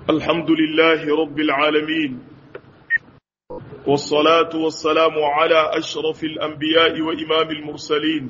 الحمد لله رب العالمين والصلاة والسلام على أشرف الأنبياء وإمام المرسلين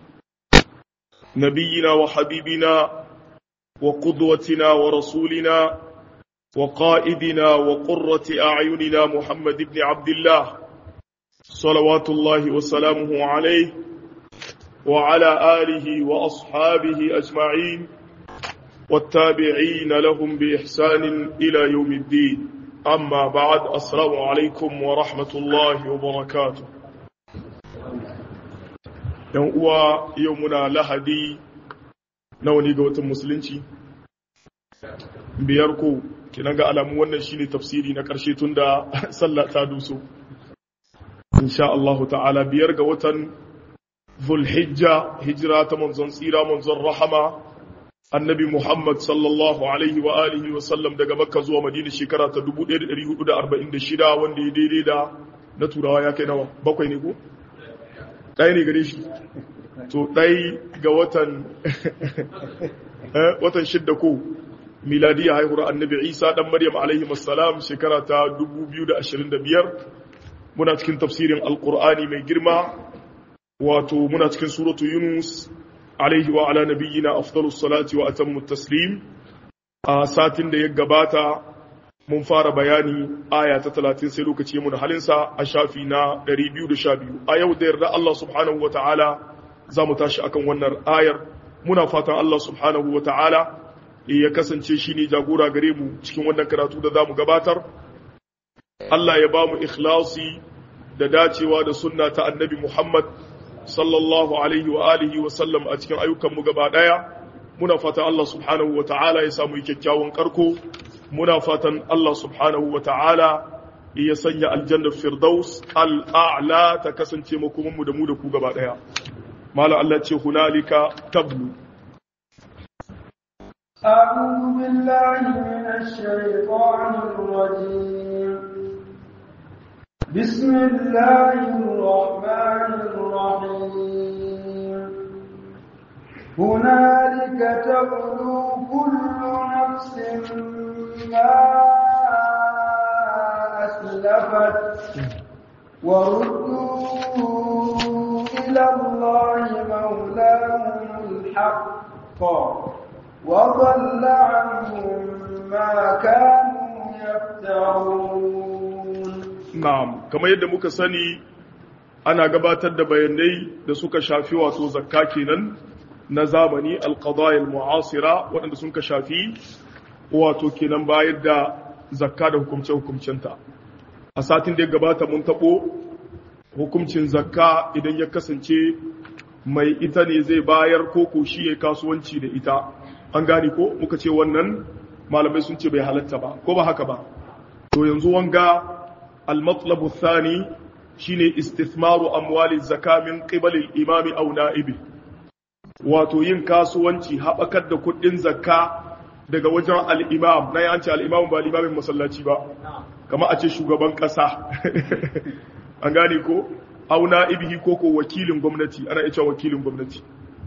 نبينا وحبيبنا وقدوتنا ورسولنا وقائدنا وقرة أعيننا محمد بن عبد الله صلوات الله وسلامه عليه وعلى آله وأصحابه أجمعين والتابعين لهم بإحسان إلى يوم الدين أما بعد السلام عليكم ورحمة الله وبركاته يوم يومنا لهدي نوني قوة المسلمين biyar ko kinan ga alamun wannan shine tafsiri na karshe tun da sallah ta duso insha Allah ta'ala biyar ga watan Zulhijja hijira ta manzon tsira manzon rahama annabi Muhammad sallallahu alaihi wa alihi wa sallam daga Makka zuwa Madina shekara ta 1446 wanda ya daidai da na turawa ya kai nawa bakwai ne ko ɗaya ne gare shi to ɗai ga watan watan shidda ko miladiyya haihuwar annabi Isa dan Maryam alaihi assalam shekara ta 2025 muna cikin tafsirin alqur'ani mai girma wato muna cikin suratu Yunus alaihi wa ala nabiyyina afdalus salati wa atammu taslim a satin da ya gabata mun fara bayani aya ta 30 sai lokaci mun halinsa a shafi na 212 a yau da yarda Allah subhanahu wa ta'ala za mu tashi akan wannan ayar muna fatan Allah subhanahu wa ta'ala ya kasance shi ne jagora gare mu cikin wannan karatu da za mu gabatar Allah ya ba mu ikhlasi da dacewa da sunna ta annabi Muhammad sallallahu alaihi wa alihi wa sallam a cikin ayyukanmu gaba daya muna fatan Allah subhanahu wa ta'ala ya samu kyakkyawan karko muna fatan Allah subhanahu wa ta'ala ya sanya aljannar firdaus al'a'la ta kasance makomanmu da mu da ku gaba daya mala Allah ce hunalika tablu أعوذ بالله من الشيطان الرجيم بسم الله الرحمن الرحيم هنالك تبلو كل نفس ما أسلفت وردوا إلى الله مولاهم الحق وضل عنهم ما كانوا يفترون na'am kamar yadda muka sani ana gabatar da bayanai da suka shafi wato zakka kenan na zamani alqadaya almu'asira waɗanda sun ka shafi wato kenan bayar da zakka da hukumce hukumcinta a satin da ya gabata mun tabo hukuncin zakka idan ya kasance mai ita ne zai bayar ko ko shi ya kasuwanci da ita an gane ko muka ce wannan malamai sun ce bai halatta ba ko ba haka ba to yanzu wanga al-matlabu thani shine istithmaru amwali zaka min qibal al-imam aw na'ibi wato yin kasuwanci habakar da kuɗin zakka daga wajen al-imam na yanci al-imam ba limamin masallaci ba kama a ce shugaban ƙasa an gane ko aw na'ibihi ko ko wakilin gwamnati ana iya wakilin gwamnati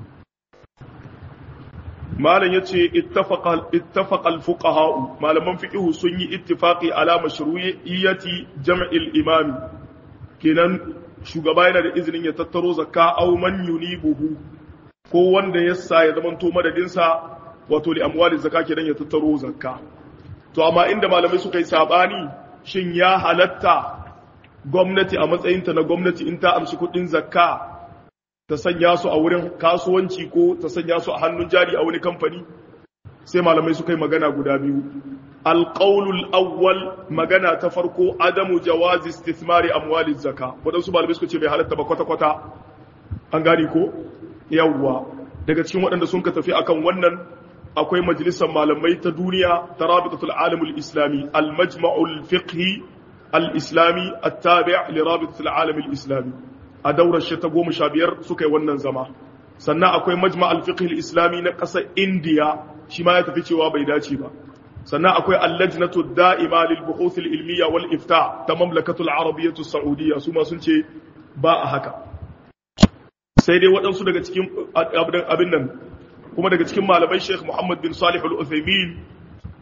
malam yace ittafaqa ittafaqa al-fuqaha malaman fiqh sun yi ittifaqi ala mashru'iyyati jam'il imam kenan shugaba yana da izinin ya tattaro zakka aw man yunibuhu ko wanda ya sa ya zamanto madadin sa wato li amwali zakka kenan ya tattaro zakka to amma inda malamai suka yi sabani shin ya halatta gwamnati a matsayinta na gwamnati in ta amshi kudin zakka ta sanya su a wurin kasuwanci ko ta sanya su a hannun jari a wani kamfani sai malamai suka yi magana guda biyu alƙaunul awwal magana ta farko adamu jawazi istithmari amwali zaka waɗansu malamai suka ce bai halatta ba kwata-kwata an gani ko yawwa daga cikin waɗanda sun ka tafi akan wannan akwai majalisar malamai ta duniya ta rabitatul alamul islami al-majma'ul fiqhi al-islami at-tabi' li rabitatul alamul islami a daurar shi ta goma sha biyar suka yi wannan zama sannan akwai majma al-fiqh islami na ƙasar indiya shi ma ya tafi cewa bai dace ba sannan akwai allajnatu da'ima lil buhuth al-ilmiya wal ifta ta mamlakatul arabiyyatu saudiyya su ma sun ce ba a haka sai dai waɗansu daga cikin abin nan kuma daga cikin malamai Sheikh Muhammad bin Salih al-Uthaymeen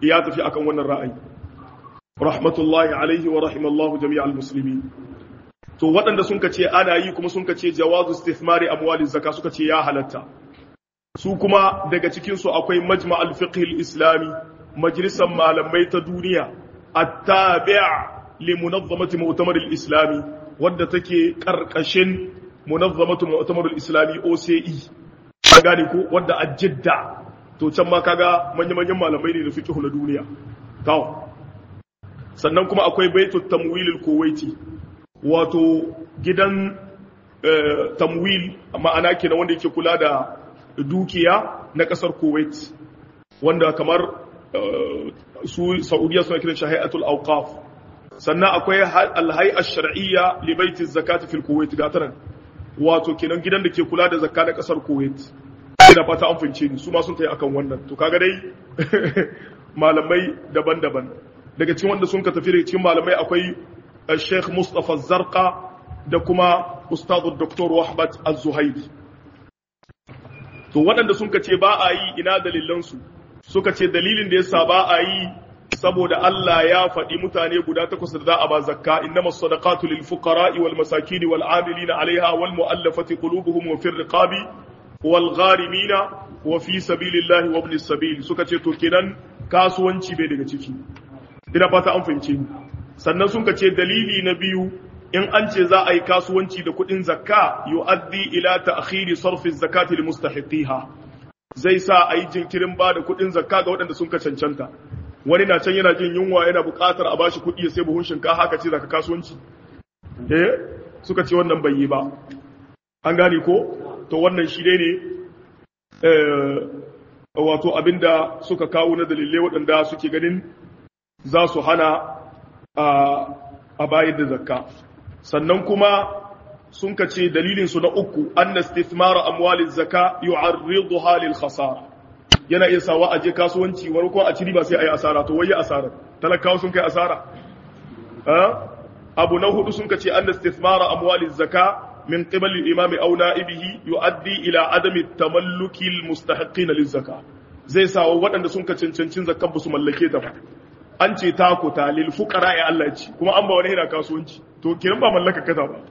ya tafi akan wannan ra'ayi rahmatullahi alaihi wa rahimallahu jami'al muslimin to waɗanda sun ce ana yi kuma sun ce jawazu istithmari amwali zaka suka ce ya halatta su kuma daga cikin su akwai majma al-fiqh al-islami majalisar malamai ta duniya at-tabi' li munazzamati mu'tamar al-islami wadda take karkashin munazzamatu mu'tamar al-islami OCE ka gane ko wadda a Jidda to can ma kaga manya-manyan malamai ne da fiqh na duniya to sannan kuma akwai baitut tamwil al-kuwaiti wato gidan tamwil ma'ana kenan wanda yake kula da dukiya na kasar kuwait wanda kamar su saudiya suna kiran shi hay'atul awqaf sannan akwai alhay'a shar'iyya li baiti zakati fil kuwait ga taran wato kenan gidan da ke kula da zakka na kasar kuwait ina fata an fince ni su ma sun tayi akan wannan to kaga dai malamai daban-daban daga cikin wanda sun ka tafi daga cikin malamai akwai الشيخ مصطفى الزرقاء da kuma ustadu Dr. Wahbat Az-Zuhairi to waɗanda sun ce ba a yi ina dalilansu suka ce dalilin da yasa ba a yi saboda Allah ya faɗi mutane guda takwas da za a ba zakka innamas sadaqatu lil fuqara'i wal masakin wal 'amilina 'alayha wal mu'allafati qulubuhum wa fir riqabi wal gharimina wa fi sabilillahi wa ibnis sabil suka ce to kenan kasuwanci bai daga ciki ina fata an fahimce ni sannan sun ce dalili na biyu in an ce za a yi kasuwanci da kuɗin zakka yu'addi ila ta'khiri sarfi zakati li mustahiqiha zai sa a yi jinkirin ba da kuɗin zakka ga waɗanda sun ka cancanta wani na can yana jin yunwa yana buƙatar a bashi kuɗi ya sai buhun shinkafa haka ce zaka kasuwanci eh suka ce wannan bai yi ba an gane ko to wannan shi dai ne wato abinda suka kawo na dalilai waɗanda suke ganin za su hana a bayar da zakka sannan kuma sun ka ce dalilinsu na uku an na stithmara amwalin zaka yu'arriduha lil khasara yana iya sawa aje kasuwanci wani ko a ciri ba sai ayi asara to waye asara talakawa sun kai asara abu na hudu sun ka ce an na stithmara amwalin zaka min qibali imami aw na'ibihi yu'addi ila adami tamalluki al mustahiqin lil zaka zai sawa waɗanda sun ka cancancin zakkan ba su mallake ta ba an ce ta ku ta lil fuqara ya Allah ci kuma an ba wani hira kasuwanci to kiran ba mallaka kaza ba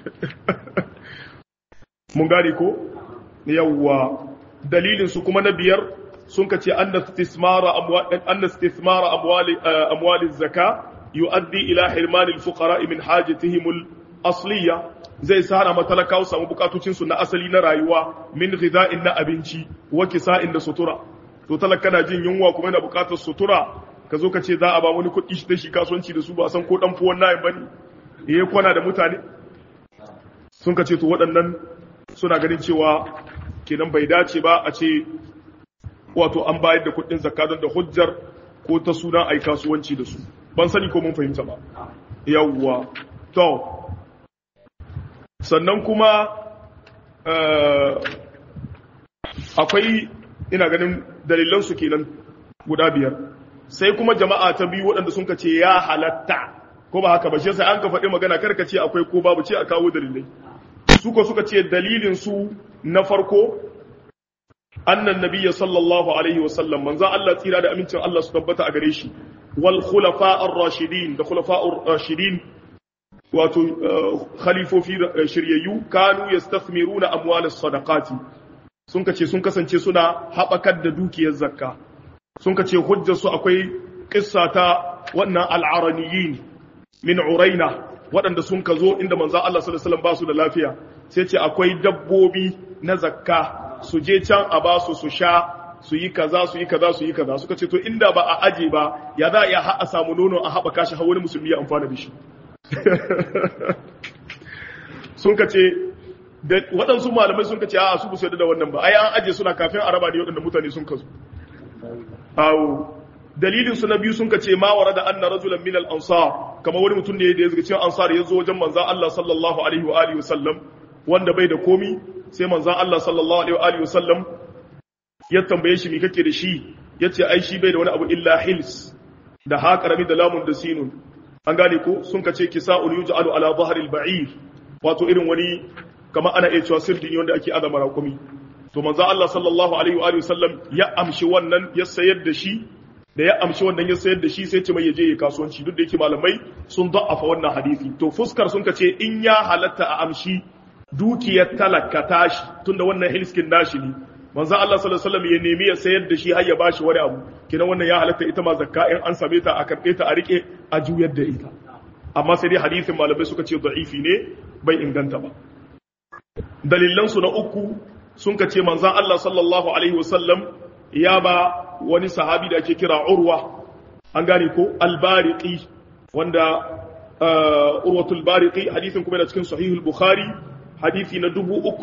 mun gane ko yawwa dalilin su kuma na biyar sun ka ce anna istismara amwal anna istismara amwali amwali zaka yuaddi ila hirman al fuqara min hajatihim al asliya zai sana matalakawa samu bukatocin su na asali na rayuwa min ghida'in na abinci wa kisa'in da sutura to talaka na jin yunwa kuma yana bukatar sutura ka zo ka ce za a ba wani kuɗi shi da shi kasuwanci da su ba san ko dan fuwan nayin bane ya kwana da mutane sun ka ce to waɗannan suna ganin cewa kenan bai dace ba a ce wato an bayar da kuɗin zakka don da hujjar ko ta sunan ai kasuwanci da su ban sani ko mun fahimta ba yawwa to sannan kuma akwai ina ganin dalilansu kenan guda biyar sai kuma jama'a ta biyu waɗanda sun ce ya halatta ko ba haka ba shi sai an ka faɗi magana karka ce akwai ko babu ce a kawo dalilai su ko suka ce dalilin su na farko annan nabiyya sallallahu alaihi wa sallam manzo Allah tsira da amincin Allah su tabbata a gare shi wal khulafa ar-rashidin da khulafa ar-rashidin wato khalifofi shiryayyu kanu yastathmiruna amwal as-sadaqati sun kace sun kasance suna haɓakar da dukiyar zakka sun ka ce hujjarsu akwai ƙissa ta wannan al'araniyin min uraina waɗanda sun ka zo inda manza Allah sallallahu ba su da lafiya sai ce akwai dabbobi na zakka su je can a ba su su sha su yi kaza su yi kaza su yi kaza suka ce to inda ba a aje ba ya za a iya a samu nono a haɓaka shi wani musulmi ya amfana da shi sun ka ce waɗansu malamai sun ka ce a su bu da wannan ba ai an aje suna kafin a raba ne waɗanda mutane sun kasu awo dalilin su na biyu sun kace ma warada anna rajulan min al-ansar kama wani mutum ne da ya zaga cikin ansar ya zo wajen manzon Allah sallallahu alaihi wa alihi wasallam wanda bai da komi sai manzon Allah sallallahu alaihi wa alihi wasallam ya tambaye shi me kake da shi yace ai shi bai da wani abu illa hils da ha karami da lamun da sinun an gane ko sun kace kisa'ul yuj'alu ala dhahril ba'ir wato irin wani kama ana iya cewa sirdi wanda ake azama rakumi to manzo Allah sallallahu alaihi wa alihi sallam ya amshi wannan ya sayar da shi da ya amshi wannan ya sayar da shi sai ce mai ya je ya kasuwanci duk da yake malamai sun da'afa wannan hadisi to fuskar sun ka ce in ya halatta a amshi dukiyar talaka tashi tunda wannan hilskin nashi ne manzo Allah sallallahu alaihi wasallam ya nemi ya sayar da shi har ya bashi wani abu kidan wannan ya halatta ita ma zakka in an same ta a karbe ta a rike a juyar da ita amma sai dai hadisin malamai suka ce da'ifi ne bai inganta ba dalilan su na uku sun ka ce manzo Allah sallallahu alaihi wasallam ya ba wani sahabi da ake kira Urwa an gane ko al-Bariqi wanda Urwatul Bariqi hadisin kuma da cikin Sahihul Bukhari hadisi na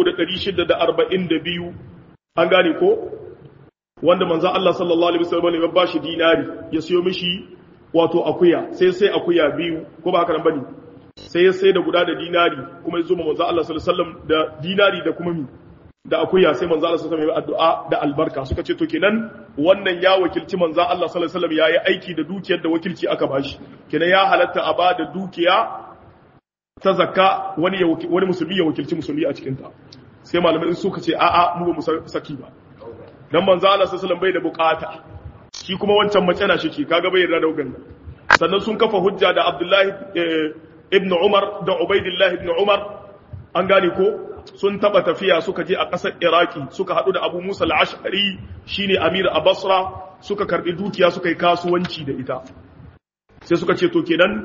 3642 an gane ko wanda manzan Allah sallallahu alaihi wasallam ya ba shi dinari ya siyo mishi wato akuya sai sai akuya biyu ko ba haka nan bane sai ya sai da guda da dinari kuma ya zo manzan Allah sallallahu alaihi wasallam da dinari da kuma mi da akuya sai manzan Allah sallallahu alaihi wasallam ya addu'a da albarka suka ce to kenan wannan ya wakilci manzan Allah sallallahu alaihi wasallam yayi aiki da dukiyar da wakilci aka bashi kenan ya halatta a ba da dukiya ta zakka wani wani musulmi ya wakilci musulmi a cikin ta sai malamai suka ce a'a mu ba mu saki ba dan manzo Allah sallallahu bai da bukata shi kuma wancan mace na shi kaga bai yarda da wannan sannan sun kafa hujja da Abdullahi ibn Umar da Ubaidillah ibn Umar an gane ko sun taba tafiya suka je a ƙasar Iraki suka hadu da Abu Musa al-Ash'ari shine Amir a Basra suka karbi dukiya suka yi kasuwanci da ita sai suka ce to kenan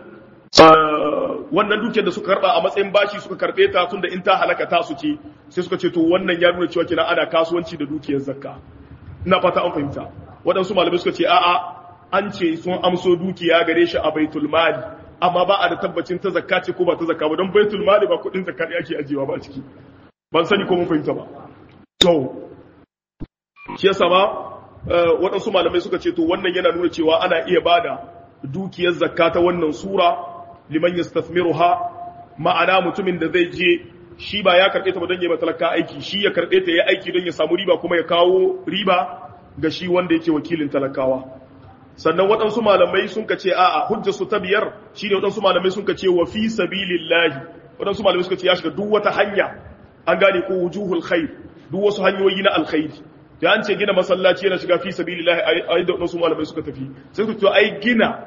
wannan dukiyar da suka karba a matsayin bashi suka karbe ta tunda in ta halaka ta su ce sai suka ce to wannan ya nuna cewa kina ana kasuwanci da dukiyar zakka ina fata an fahimta waɗansu malamai suka ce a'a an ce sun amso dukiya gare shi a baitul mali amma ba a da tabbacin ta zakka ce ko ba ta zakka ba don baitul mali ba kuɗin zakka ne ake ajiyewa ba a ciki ban sani ko mun fahimta ba to shi yasa ma waɗansu malamai suka ce to wannan yana nuna cewa ana iya bada dukiyar zakka ta wannan sura liman yastathmiruha ma'ana mutumin da zai je shi ba ya karbe ta ba don ya talaka aiki shi ya karbe ta ya aiki don ya samu riba kuma ya kawo riba ga shi wanda yake wakilin talakawa sannan waɗansu malamai sun ka ce a'a hujjar su ta biyar shine waɗansu malamai sun ka ce wa fi sabilillahi waɗansu malamai suka ce ya shiga duk wata hanya an gane ko wujuhul khair duk wasu hanyoyi na alkhairi da an ce gina masallaci yana shiga fi sabilillahi ai da waɗansu malamai suka tafi sai su ce ai gina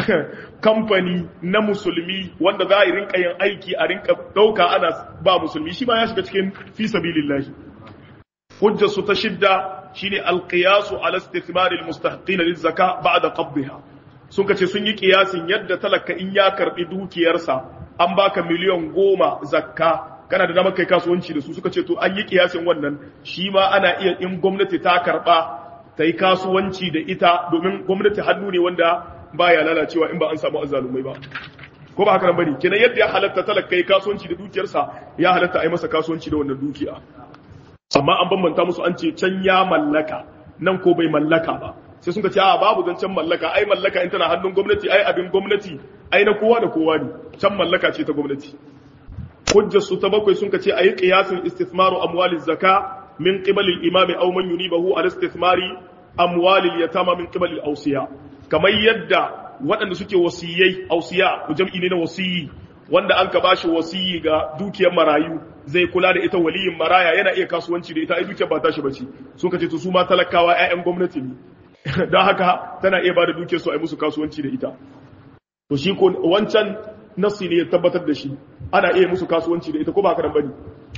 kamfani na musulmi wanda za a yi rinka yin aiki a rinka ɗauka ana ba musulmi shi ma ya shiga cikin fi sabilillahi hujjar su ta shidda shine alqiyasu ala istithmar almustahiqin lizaka ba'da qabdha sun kace sun yi kiyasin yadda talaka in ya karbi dukiyarsa an baka miliyan goma zakka kana da damar kai kasuwanci da su suka ce to an yi kiyasin wannan shi ma ana iya in gwamnati ta karba ta yi kasuwanci da ita domin gwamnati hannu ne wanda baya lalacewa in ba an samu azalumai ba ko ba haka nan bane kenan yadda ya halatta talaka yi kasuwanci da dukiyarsa ya halatta a yi masa kasuwanci da wannan dukiya amma an bambanta musu an ce can ya mallaka nan ko bai mallaka ba sai sun ce a babu zancen mallaka ai mallaka in tana hannun gwamnati ai abin gwamnati ai na kowa da kowa ne can mallaka ce ta gwamnati hujjar su ta bakwai sun ce ayi qiyasin istithmaru amwaliz zaka min qibali al-imami aw man yunibahu al istithmari amwalil yatama min qibali al-awsiya kamar yadda waɗanda suke wasiyai ausiya jam'i ne na wasiyi wanda an ka bashi wasiyi ga dukiyar marayu zai kula da ita waliyin maraya yana iya kasuwanci da ita ai dukiyar ba tashi bace sun kace to su ma talakawa ƴaƴan gwamnati ne don haka tana iya bada dukiyar su ai musu kasuwanci da ita to shi ko wancan nasi ne ya tabbatar da shi ana iya musu kasuwanci da ita ko ba haka nan bane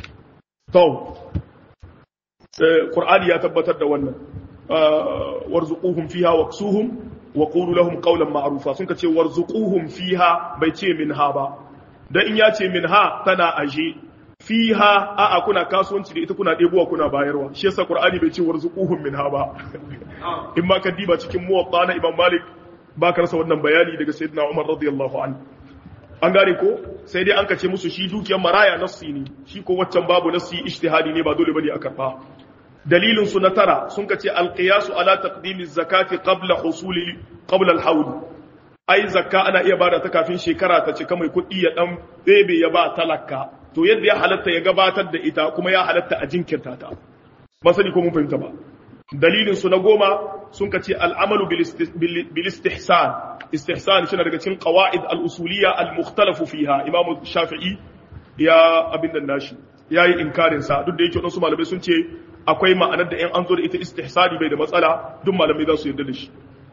to Qur'ani ya tabbatar da wannan warzuquhum fiha waqsuhum wa qulu lahum qawlan ma'rufa sun kace warzuquhum fiha bai ce minha ba dan in ya ce minha tana aje fiha a a kuna kasuwanci da ita kuna ɗebowa kuna bayarwa shi yasa qur'ani bai ce warzuquhum minha ba in ma ka diba cikin muwatta na imam malik ba ka rasa wannan bayani daga sayyidina umar radiyallahu anhu an gane ko sai dai an kace musu shi dukiyar maraya nassi ne shi ko waccan babu nassi ijtihadi ne ba dole bane a karba dalilin su na tara sun kace alqiyasu ala taqdimi zakati qabla husuli qabla alhawl ai zakka ana iya bada ta kafin shekara ta cika mai kuɗi ya dan bebe ya ba talaka to yadda ya halatta ya gabatar da ita kuma ya halatta a jinkirta ta ba sani ko mun fahimta ba dalilin su na goma sun kace al'amalu bil istihsan istihsan shi daga cikin qawaid al-usuliyya al-mukhtalafu fiha imam shafi'i ya abin nan nashi yayi inkarin sa duk da yake wadansu malamai sun ce akwai ma'anar da in an zo da ita istihsani bai da matsala duk malamai za su yarda da shi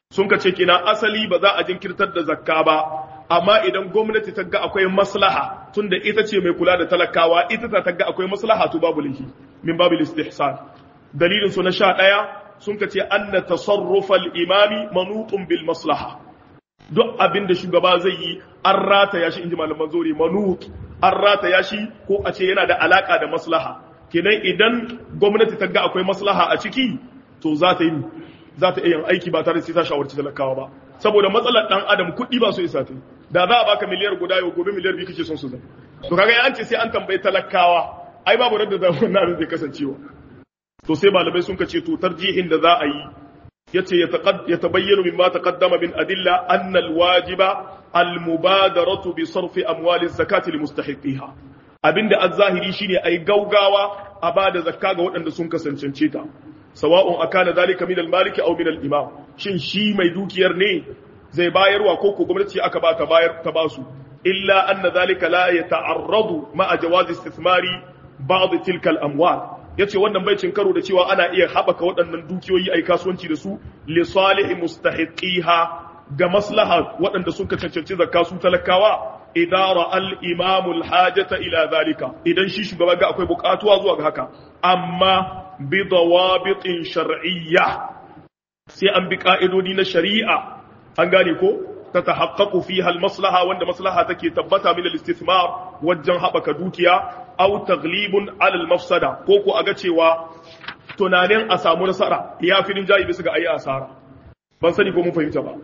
sun ka ce kina asali ba za a jinkirtar da zakka ba amma idan gwamnati ta ga akwai maslaha tunda ita ce mai kula da talakawa ita ta ga akwai maslaha to babu laifi min babu istihsan dalilin su na sha ɗaya sun ka ce anna tasarrufal imami manutun bil maslaha duk abin da shugaba zai yi an rataya shi inji malaman zori manut an rataya shi ko a ce yana da alaka da maslaha kenan idan gwamnati ta ga akwai maslaha a ciki to za ta yi za ta iya yin aiki ba tare da sai ta shawarci talakawa ba saboda matsalar dan adam kuɗi ba su isa ta da za a baka miliyar guda yau gobe miliyar biyu kake son su zai to kaga an ce sai an tambayi talakawa ai babu radda da wannan abin zai kasancewa to sai malamai sun kace to tarjihin da za a yi yace ya tabayyana mimma taqaddama min adilla anna alwajiba almubadaratu bi sarfi amwali zakati limustahiqiha abinda az-zahiri shine ai gaugawa a bada zakka ga waɗanda sun kasancance ta sawa'un akana zalika min al-maliki aw min al-imam shin shi mai dukiyar ne zai bayarwa ko ko gwamnati aka ba ta bayar ta basu illa anna zalika la yata'arradu ma'a jawazi istithmari ba'd tilka al-amwal yace wannan bai cin karo da cewa ana iya haɓaka waɗannan dukiyoyi ai kasuwanci da su li salihi mustahiqiha ga maslaha waɗanda sun cancanci zakka su talakawa idara al-imam al-hajata ila zalika idan shi shugaba ga akwai buƙatuwa zuwa ga haka amma bi dawabitin shar'iyya sai an bi ka'idodi na shari'a an gane ko ta tahaqqaqu fiha al-maslaha wanda maslaha take tabbata min al-istithmar wajen haɓaka dukiya aw taglibun alal mafsada ko ko aga cewa tunanin a samu nasara ya fi jayi bisa ga ayi asara ban sani ko mun fahimta ba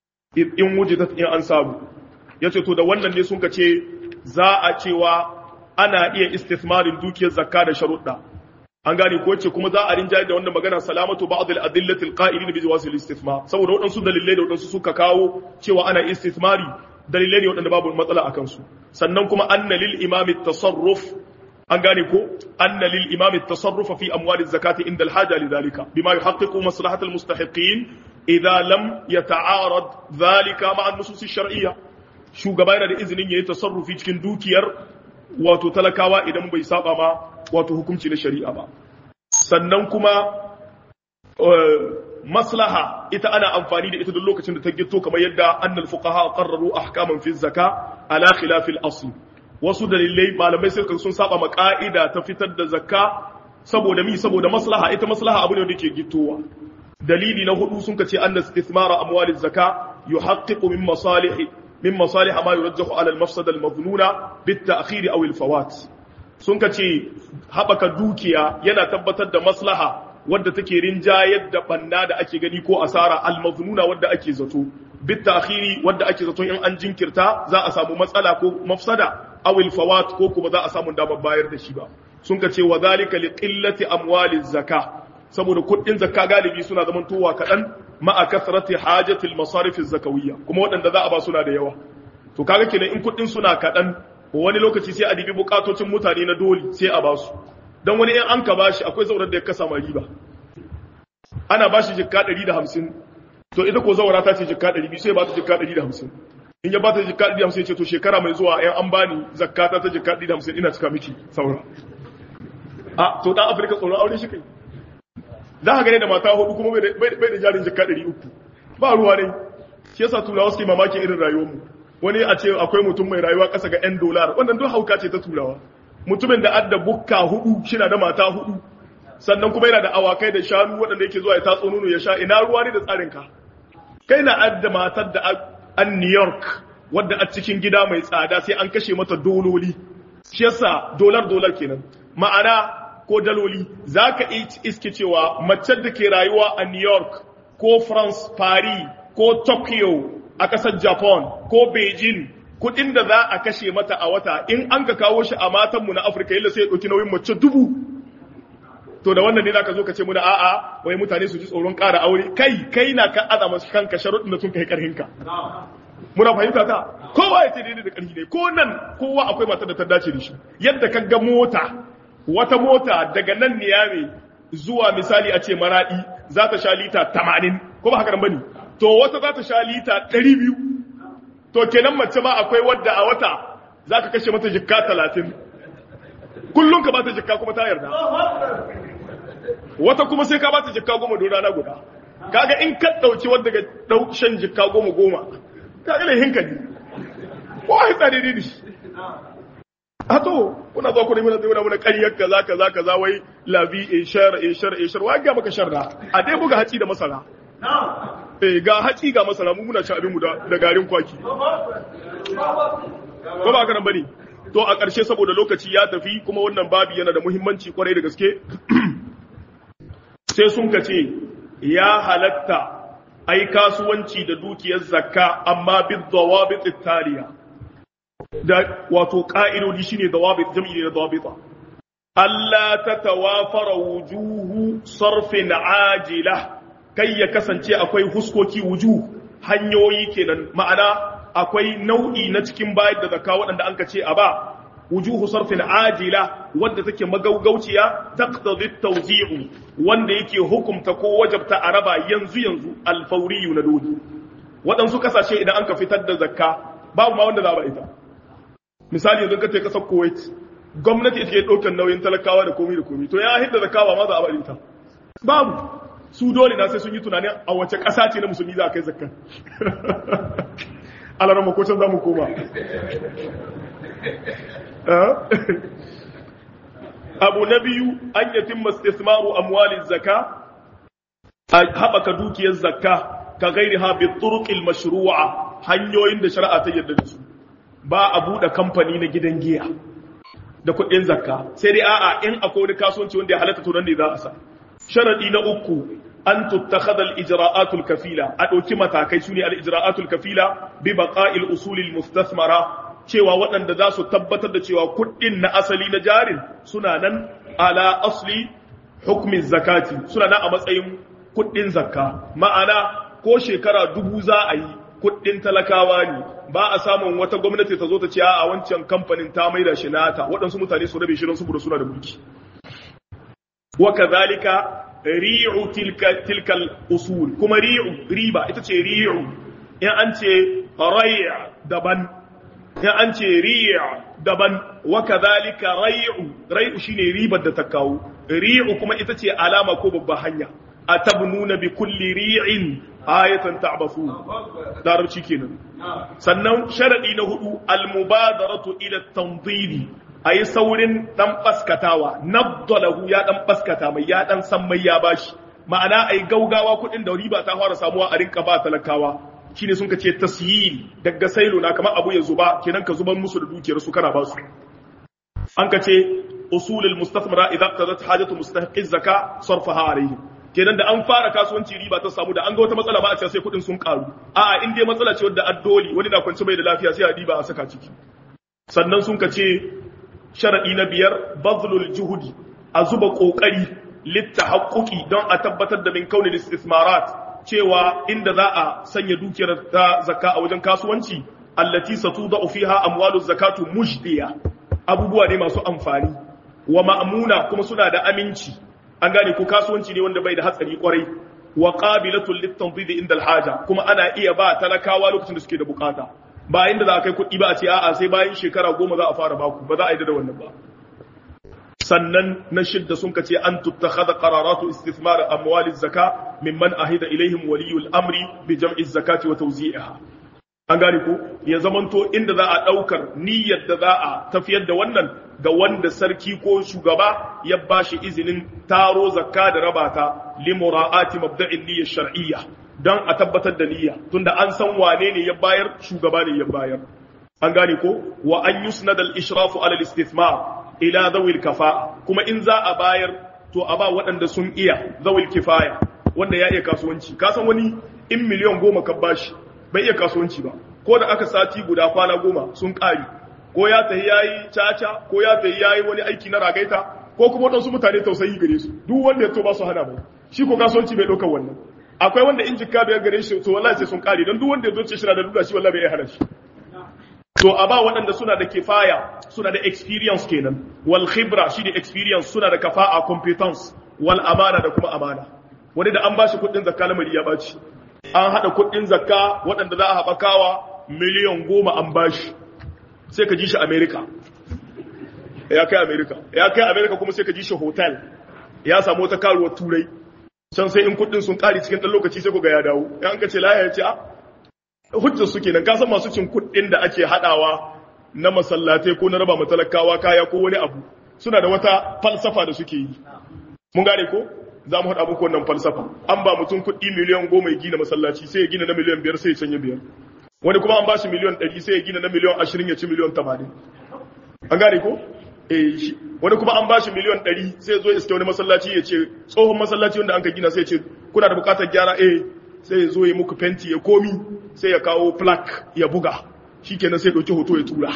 in wujidat in an samu yace to da wannan ne sun ce za a cewa ana iya istithmarin dukiyar zakka da sharuɗa an gane ko ce kuma za a rinjaye da wannan magana salamatu ba'd al-adillati al-qa'ilin bi jawaz al-istithmar saboda waɗansu dalilai da waɗansu suka kawo cewa ana istithmari dalilai ne waɗanda babu matsala a kansu sannan kuma anna lil imami tasarruf an gane ko anna lil imami tasarrufa fi amwali zakati inda al-haja lidhalika bima yuhaqqiqu maslahat al-mustahiqin idza lam yata'arad dhalika ma'a an-nusus ash-shar'iyya shugaba yana da izinin yayi tasarrufi cikin dukiyar wato talakawa idan bai saba ma wato hukunci na shari'a ba sannan kuma maslaha ita ana amfani da ita duk lokacin da ta gito kamar yadda annal fuqaha qarraru ahkaman fi zaka ala khilaf al asl wasu dalilai malamai sai sun saba ma ka'ida ta fitar da zakka saboda mi saboda maslaha ita maslaha abu ne da ke gitowa dalili na hudu sun kace anna istithmara amwal zaka yuhaqqiqu min masalih min masalih ma yurajjahu ala al mafsada al madhnuna bit ta'khir aw al fawat sun kace habaka dukiya yana tabbatar da maslaha wadda take rinjayar da banna da ake gani ko asara almaznuna wadda ake zato bit ta'khiri wadda ake zato in an jinkirta za a samu matsala ko mafsada aw al fawat ko kuma za a samu damar bayar da shi ba sun ka ce wa zalika li qillati amwali zakka saboda kuɗin zakka galibi suna zaman towa kaɗan ma'a kasrati hajatil masarif zakawiyya kuma waɗanda za a ba suna da yawa to kaga kenan in kuɗin suna kaɗan wani lokaci sai a dibi bukatocin mutane na dole sai a ba su don wani in an ka bashi akwai zaurar da ya kasa ma riba ana bashi jikka 150 to ita ko zaura ta ce jikka 200 sai ba ta jikka 150 in ya ba ta jikka 150 ce to shekara mai zuwa yan an bani zakata ta jikka 150 ina cika miki saura a to dan afirka tsoron aure shi kai za ka gane da mata hudu kuma bai da jarin jikka 300 ba ruwa ne shi yasa turawa suke mamakin irin rayuwar mu wani a ce akwai mutum mai rayuwa kasa ga 'yan dolar wannan duk hauka ce ta turawa mutumin da adda bukka hudu shina da mata hudu sannan kuma yana da awakai da shanu waɗanda yake zuwa ya tatso nono ya sha ina ruwa ne da tsarin ka kai na adda matar da an New York wadda a cikin gida mai tsada sai an kashe mata dololi shi yasa dolar dolar kenan ma'ana ko daloli zaka iske cewa mace da ke rayuwa a New York ko France Paris ko Tokyo a ƙasar Japan ko Beijing kudin da za a kashe mata a wata in an ka kawo shi a matanmu na Afirka yalla sai ya ɗauki nauyin mace dubu to da wannan ne za ka zo ka ce muna a'a wai mutane su ji tsoron ƙara aure kai kai na ka aza masu kanka sharuɗin da sun kai ƙarhinka muna fahimta ta kowa ya ce daidai da ƙarfi ne ko nan kowa akwai matar da ta dace da shi yadda ka ga mota wata mota daga nan niyame zuwa misali a ce maraɗi za ta sha lita tamanin ko ba haka nan bane to wata za ta sha lita ɗari biyu to kenan mace ma akwai wadda a wata za ka kashe mata jikka talatin kullum ka bata jikka kuma ta yarda wata kuma sai ka bata jikka goma don rana guda kaga in ka dauki wanda ga dau shan jikka goma goma kaga lahin ka ne ko ai tsare ne a to kuna zo ku ne muna muna muna ƙaryar kaza kaza kaza wai labi e shar e shar e shar wai ga maka sharra a dai buga haci da masara eh ga haci ga masara mu muna ci abin mu da garin kwaki ko ba ka nan bane to a ƙarshe saboda lokaci ya tafi kuma wannan babi yana da muhimmanci kwarai da gaske sai sun ka ce ya halatta ai kasuwanci da dukiyar zakka amma bi dawabit taliya da wato ka'idodi shine dawabit jam'i ne dawabita Allah ta tawafara wujuhu sarfin ajila kai ya kasance akwai huskoki wujuh hanyoyi kenan ma'ana akwai nau'i na cikin bayar da zakka waɗanda an ka ce a ba wujuhu sarfin ajila wadda take magaugauciya taqtadi tawzi'u wanda yake hukumta ko wajabta a raba yanzu yanzu alfauriyu na dole waɗansu kasashe idan an ka fitar da zakka babu ma wanda za ba ita misali yanzu ka ce kasar Kuwait gwamnati ita ke ɗaukar nauyin talakawa da komi da komi to ya hidda zakka ba ma za a ba ita babu su dole na sai sun yi tunanin a wace ƙasa ce na musulmi za a kai zakka alarar makocin za mu koma abu na biyu an yatin mastismaru amwalin zaka a haɓaka dukiyar zakka ka gairi ha bi turuqil mashru'a hanyoyin da shari'a ta yarda da su ba a buɗe kamfani na gidan giya da kuɗin zakka sai dai a'a in akwai wani kasuwanci wanda ya halatta to nan ne za a sa sharadi na uku an tuttakhadha al-ijra'atul kafila a ɗauki matakai sune al-ijra'atul kafila bi baqa'il usulil mustathmara cewa waɗanda za su tabbatar da cewa kuɗin na asali na jarin suna nan ala asli hukmin zakati suna nan a matsayin kuɗin zakka ma'ana ko shekara dubu za a yi kuɗin talakawa ne ba a samun wata gwamnati ta zo ta ce a wancan kamfanin ta maida shi nata waɗansu mutane su rabe shi don saboda suna da mulki wa kadhalika ri'u tilka tilka usul kuma ri'u riba ita ce ri'u in an ce rai' daban in an ce ri'a daban wa kadhalika rai'u rai'u shine ribar da ta kawo ri'u kuma ita ce alama ko babba hanya atabnuna bi kulli ri'in ayatan ta'basu larabci kenan sannan sharadi na hudu almubadaratu ila tanzili ayi saurin dan baskatawa nabdalahu ya dan baskata mai ya dan san mai ya bashi ma'ana ai gaugawa kudin da riba ta fara samuwa a rinka ba talakawa shine sun ka ce tasyil daga sailo na kamar abu ya zuba kenan ka zuban musu da dukiyar su kana ba su an ka ce usulul mustafmara idza qadat hajatu mustahiqi zaka sarfaha alayhi kenan da an fara kasuwanci riba ta samu da an ga wata matsala ba a ce sai kudin sun karu a'a in dai matsala ce wadda addoli wani na kwanci bai da lafiya sai a diba a saka ciki sannan sun ka ce sharadi na biyar bazlul juhudi a zuba kokari littahaqquqi don a tabbatar da min kaunil istismarat cewa inda za a sanya dukiyar ta zakka a wajen kasuwanci allati satudau fiha amwalu zakatu mujdiya abubuwa ne masu amfani wa ma'muna kuma suna da aminci an gane ko kasuwanci ne wanda bai da hatsari kwarai wa qabilatul litanzid inda alhaja kuma ana iya ba talakawa lokacin da suke da bukata ba inda za a kai kuɗi ba a ce a'a sai bayan shekara goma za a fara baku ba za a yi da wannan ba sannan na shidda sun kace an tuttakhadha qararatu istithmar amwali zaka mimman ahida ilaihim waliyul amri bi jam'i zakati wa tawzi'iha an gane ko ya zamanto inda za a daukar niyyar da za a tafiyar da wannan ga wanda sarki ko shugaba ya bashi izinin taro zakka da rabata li mura'ati mabda'in niyyar shar'iyya dan a tabbatar da niyya tunda an san wane ne ya bayar shugaba ne ya bayar an gane ko wa an yusnad al ishrafu ala al istithmar ila zawil kafa kuma in za a bayar to a ba waɗanda sun iya zawil kifaya wanda ya iya kasuwanci ka san wani in miliyan goma ka bashi bai iya kasuwanci ba ko da aka sati guda kwana goma sun ƙari ko ya tafi yayi caca ko ya tafi yayi wani aiki na ragaita ko kuma waɗansu mutane tausayi gare su duk wanda ya to ba su hana mai shi ko kasuwanci bai ɗaukar wannan akwai wanda in jikka biyar gare shi to wallahi sai sun ƙari don duk wanda ya zo ce shi na da duka shi wallahi bai iya hana shi to a ba waɗanda suna da kifaya suna da experience kenan wal khibra shi da experience suna da kafa'a competence wal amana da kuma amana wani da an ba shi kuɗin zakka lamari ya baci an haɗa kuɗin zakka waɗanda za a haɓakawa miliyan goma an ba shi sai ka ji shi america ya kai america ya kai america kuma sai ka ji shi hotel ya samu wata karuwar turai can sai in kuɗin sun ƙari cikin ɗan lokaci sai ku ga ya dawo in an ka ce laya ya ce a hujjar su kenan ka san masu cin kuɗin da ake haɗawa na masallatai ko na raba matalakawa kaya ko wani abu suna da wata falsafa da suke yi mun gane ko za mu haɗa muku wannan falsafa an ba mutum kuɗi miliyan goma ya gina masallaci sai ya gina na miliyan biyar sai ya canye biyar wani kuma an ba shi miliyan ɗari sai ya gina na miliyan ashirin ya ci miliyan tamanin an gane ko eh shi wani kuma an ba shi miliyan ɗari sai ya zo iske wani masallaci ya ce tsohon masallaci wanda an ka gina sai ya ce kuna da buƙatar gyara eh sai ya zo ya muku fenti ya komi sai ya kawo plaque ya buga shikenan sai ya ɗauki hoto ya tura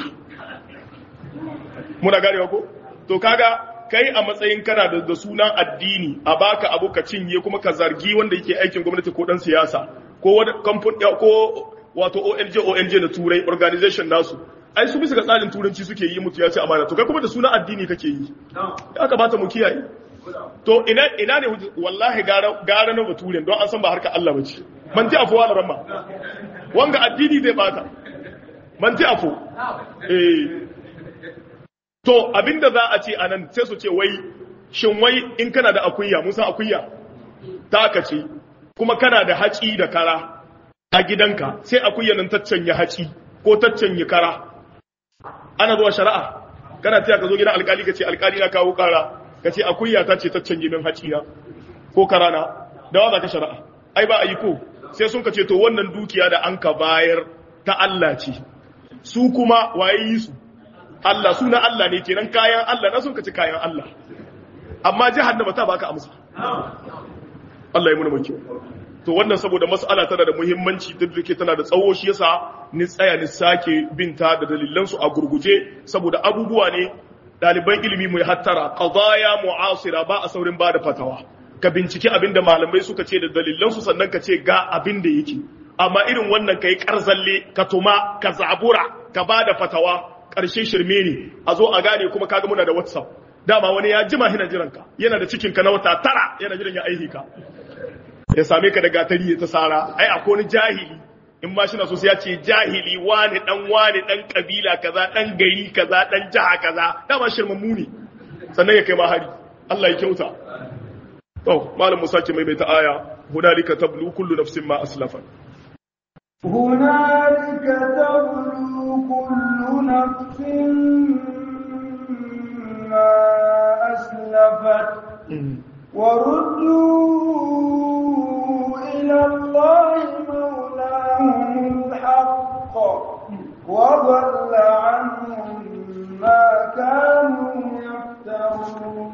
muna ganewa ko to kaga kai a matsayin kana da, da sunan addini a baka abu ka cinye kuma ka zargi wanda yake aikin gwamnati ko dan siyasa ko wani kamfan ko wato ONG ONG na turai organization nasu ai su bisa ga tsarin turanci suke yi mutu ya ce amana to kai kuma da sunan addini kake yi ya kamata mu kiyaye to ina ina ne wallahi gara gara na baturen don an san ba harka Allah bace man ti afuwa da ramma wanga addini zai bata man ti afu eh To abinda za a ce anan sai su ce wai shin wai in kana da akuya mun san akuya taka ce kuma kana da haci da kara a gidanka sai akuya nan taccanya haci ko taccanya kara ana zuwa shari'a kana taya ka zo gidan alkali ka ce alkali na kawo kara ka ce akuya ta ce taccanye min haci na ko kara na da wa za ka shari'a ai ba a yi ko sai sun ka ce to wannan dukiya da an ka bayar ta Allah ce su kuma waye yi su Allah suna Allah ne kenan kayan Allah na sun kaci kayan Allah amma jahannama ta baka amsa Allah ya muna maki to wannan saboda mas'ala tana da muhimmanci duk da tana da tsawo shi yasa ni tsaya ni sake binta da dalilan su a gurguje saboda abubuwa ne daliban ilimi mu hattara qadaya mu'asira ba a saurin ba da fatawa ka binciki abin da malamai suka ce da dalilan su sannan ka ce ga abin da yake amma irin wannan kai karzalle ka tuma ka zabura ka ba da fatawa ƙarshe shirme ne a zo a gane kuma kaga muna da whatsapp dama wani ya jima hina jiranka yana da cikinka na wata tara yana jiran ya aihi ka ya same ka da gatari ya ta sara ai akwai wani jahili in ma shina so sai ya ce jahili wani dan wani dan kabila kaza dan gari kaza dan jaha kaza dama shirmammu ne sannan ya kai ma hari Allah ya kyauta to malam Musa ke maimaita aya hunalika tablu kullu nafsin ma aslafat هنالك تبلو كل نفس ما أسلفت وردوا إلى الله مولاهم الحق وضل عنهم ما كانوا يفترون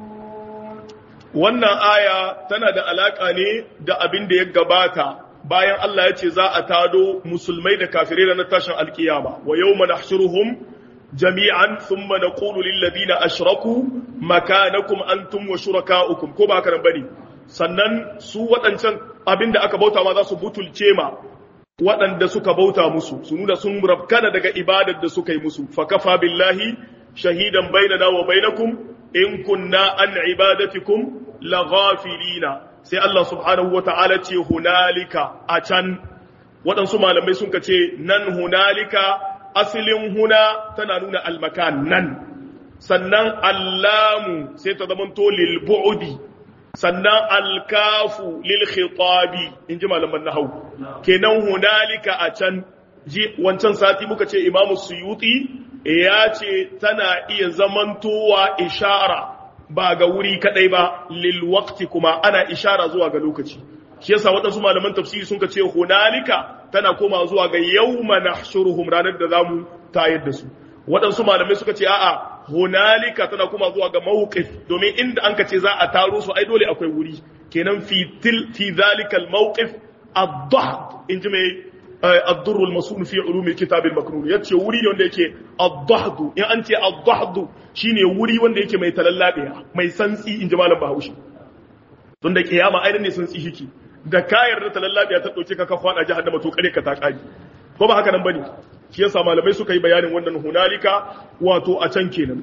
wannan aya tana da alaka ne da abin da ya gabata bayan Allah ya ce za a tado musulmai da kafirai ranar tashin alkiyama wa yawma nahshuruhum jami'an thumma naqulu lil ladina ashraku makanakum antum wa shurakaukum ko ba karan bane sannan su waɗancan abinda aka bauta ma za su butulce ma waɗanda suka bauta musu su nuna sun rabkana daga ibadar da suka yi musu fa kafa billahi shahidan bainana wa bainakum in kunna an ibadatikum laghafilina sai Allah subhanahu wa ta'ala ce hunalika a can waɗansu malamai sun ka ce nan hunalika asilin huna tana nuna almakan nan sannan allamu sai ta zamanto lil bu'di sannan alkafu lil khitabi in ji malaman nahau kenan hunalika a can ji wancan sati muka ce imamu suyuti ya ce tana iya zamantowa ishara ba ga wuri kadai ba lil waqti kuma ana ishara zuwa ga lokaci shi yasa waɗansu malaman tafsiri sun ka ce hunalika tana koma zuwa ga yawma nahshuruhum ranar da zamu tayar da su waɗansu malamai suka ce a'a hunalika tana koma zuwa ga mawqif domin inda an ka ce za a taro su ai dole akwai wuri kenan fi til fi zalikal mawqif ad-dhahd in ji mai الضر المصون في علوم الكتاب المكنون yace wuri ne wanda yake ad-dahd in an ce ad-dahd shine wuri wanda yake mai talallabiya mai santsi in ji malam Bahaushe don da kiyama ainihin ne santsi shiki da kayar da talallabiya ta dauke ka ka fada jahannama to kare ka ta kari ko ba haka nan bane shi yasa malamai suka yi bayanin wannan hunalika wato a can kenan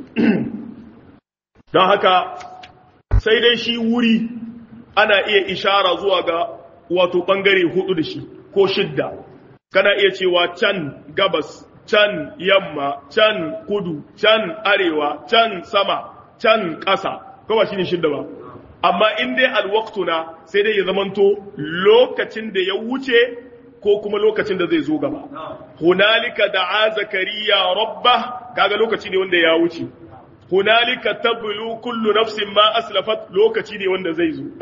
don haka sai dai shi wuri ana iya ishara zuwa ga wato bangare hudu da shi ko shidda kana iya cewa can gabas can yamma can kudu can arewa can sama can ƙasa kawai shi ne shidda ba amma in dai alwaqtu na sai dai ya zamanto lokacin da ya wuce ko kuma lokacin da zai zo gaba hunalika da'a zakariya rabbah kaga lokaci ne wanda ya wuce hunalika tablu kullu nafsin ma aslafat lokaci ne wanda zai zo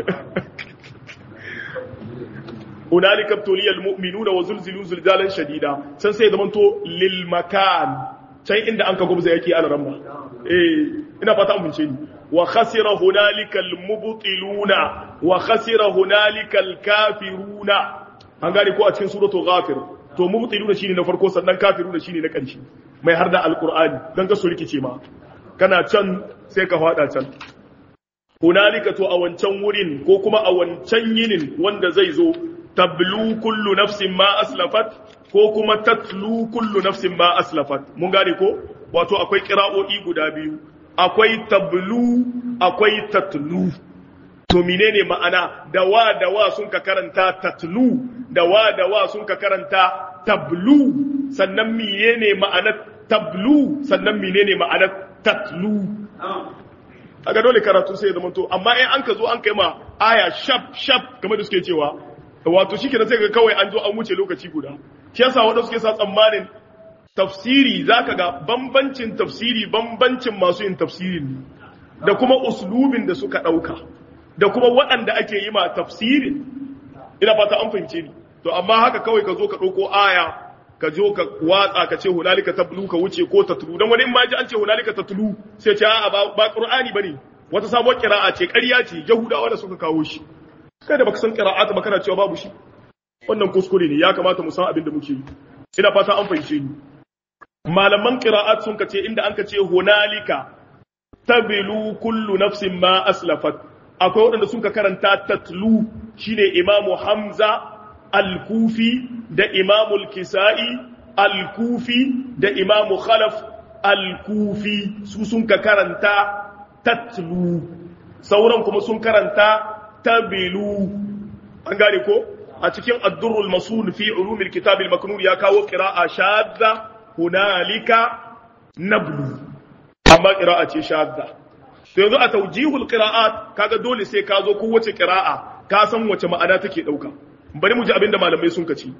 hunalika tuliyal mu'minuna wa zulzilu zulzalan shadida san sai zaman to lil makan can inda an ka gubza yake ala ramma eh ina fata an bince ni wa khasira hunalika al mubtiluna wa khasira hunalika al kafiruna an gane ko a cikin suratul ghafir to mubtiluna shine na farko sannan kafiruna shine na ƙarshe mai har da alqur'ani dan ka so rikice ma kana can sai ka fada can hunalika to a wancan wurin ko kuma a wancan yinin wanda zai zo tablu kullu nafsin ma aslafat ko kuma tatlu kullu nafsin ma aslafat mun gane ko wato akwai kira'o'i guda biyu akwai tablu akwai tatlu to menene ma'ana da wa da wa sun ka karanta tatlu da wa da wa sun ka karanta tablu sannan menene ma'anar tablu sannan menene ma'anar tatlu aga dole karatu sai ya zama to amma in an ka zo an kai ma aya shaf shaf kamar da suke cewa wato shi kenan sai ga kawai an zo an wuce lokaci guda shi yasa wanda suke sa tsammanin tafsiri zaka ga bambancin tafsiri bambancin masu yin tafsirin ne da kuma uslubin da suka dauka da kuma waɗanda ake yi ma tafsirin ina fata an fahimce ni to amma haka kawai ka zo ka ɗauko aya ka zo ka watsa ka ce hunalika tablu ka wuce ko tatlu dan wani in ma ji an ce hunalika tatlu sai ce a'a ba ba qur'ani bane wata sabuwar qira'a ce ƙarya ce yahudawa da suka kawo shi kada baka san qira'at ba kana cewa babu shi wannan kuskure ne ya kamata mu san abin da muke yi ina fata an fahimce ni malaman qira'at sun kace inda an kace hunalika tabilu kullu nafsin ma aslafat akwai waɗanda sun ka karanta tatlu shine imamu hamza al-kufi da imamu al-kisa'i al-kufi da imamu khalaf al-kufi su sun ka karanta tatlu sauran kuma sun karanta tabilu an gane ko a cikin addurrul masul fi ulumil kitab al-maknun ya kawo qira'a shadda hunalika nablu amma qira'a ce shadda to yanzu a taujihul qira'at kaga dole sai ka zo kowace qira'a ka san wace ma'ana take dauka bari mu ji abinda malamai sun kaci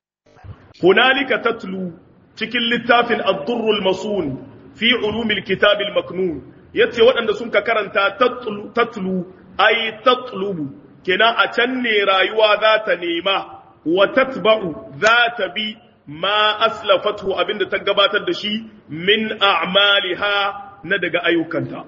hunalika tatlu cikin littafin ad-durrul masun fi ulumil kitab al-maknun yace waɗanda sun ka karanta tatlu tatlu ay tatlubu kenan a can ne rayuwa za ta nema wa tatba'u za ta bi ma aslafatu abinda ta gabatar da shi min a'maliha na daga ayyukanta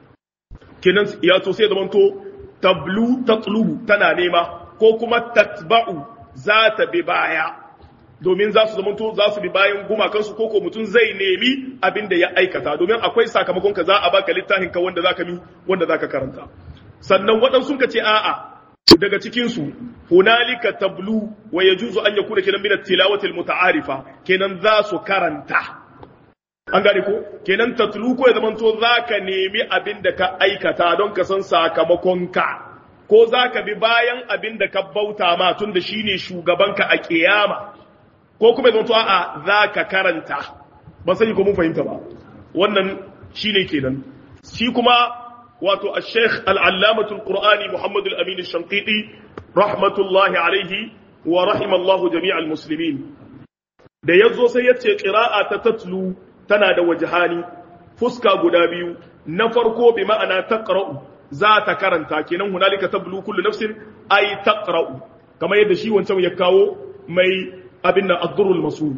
kenan ya to sai zamanto tablu tatlubu tana nema ko kuma tatba'u za ta bi baya domin za su zamanto za su bi bayan gumakansu ko ko mutum zai nemi abin da ya aikata domin akwai sakamakon ka za a baka littafin ka wanda zaka mi wanda zaka karanta sannan waɗansu ka ce a'a daga cikin su hunalika tablu wa yajuzu an yakuna kenan min at-tilawati al-muta'arifa kenan za su karanta an gane ko kenan tatlu ko ya zamanto zaka nemi abin da ka aikata don ka san sakamakon ka ko zaka bi bayan abin da ka bauta ma tun da shine shugabanka a kiyama ko kuma ya zamanto a'a zaka karanta ba sai ko mun fahimta ba wannan shine kenan shi kuma wato al-sheikh al-allamah al-qur'ani muhammad al-amin al-shanqiti rahmatullahi alaihi wa rahimallahu jami'al muslimin da yazo sai yace qira'a ta tatlu tana da wajahani fuska guda biyu na farko bi ma'ana taqra'u za ta karanta kenan hunalika tablu kullu nafsin ay taqra'u kamar yadda shi wancan ya kawo mai abin nan ad-durrul masul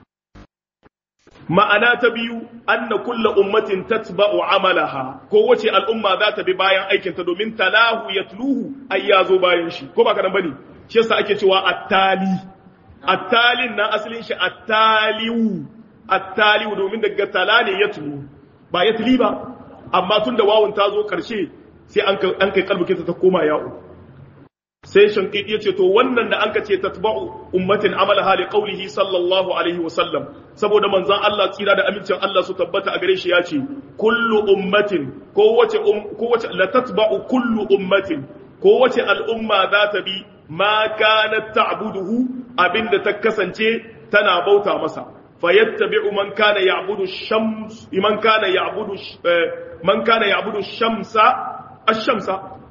ma'ana ta biyu anna kullu ummatin tatba'u amalaha ko wace al'umma za ta bi bayan aikin ta domin talahu yatluhu ay yazo bayan shi ko ba kadan bane shi yasa ake cewa at-tali at-talin na asalin shi at-taliu attaliu domin daga tala ne ya tulu ba ya tuli ba amma tun da wawun ta zo karshe sai an kai kalbukin ta koma ya'u sai shankidi ya ce to wannan da an ka ce tatba'u ummatin amala hali qaulihi sallallahu alaihi wa sallam saboda manzon Allah tsira da amincin Allah su tabbata a gare shi ya ce kullu ummatin kowace kowace la tatba'u kullu ummatin kowace al'umma za ta bi ma kanat ta'buduhu abinda ta kasance tana bauta masa فيتبع من كان يعبد الشمس من كان يعبد من كان يعبد الشمس الشمس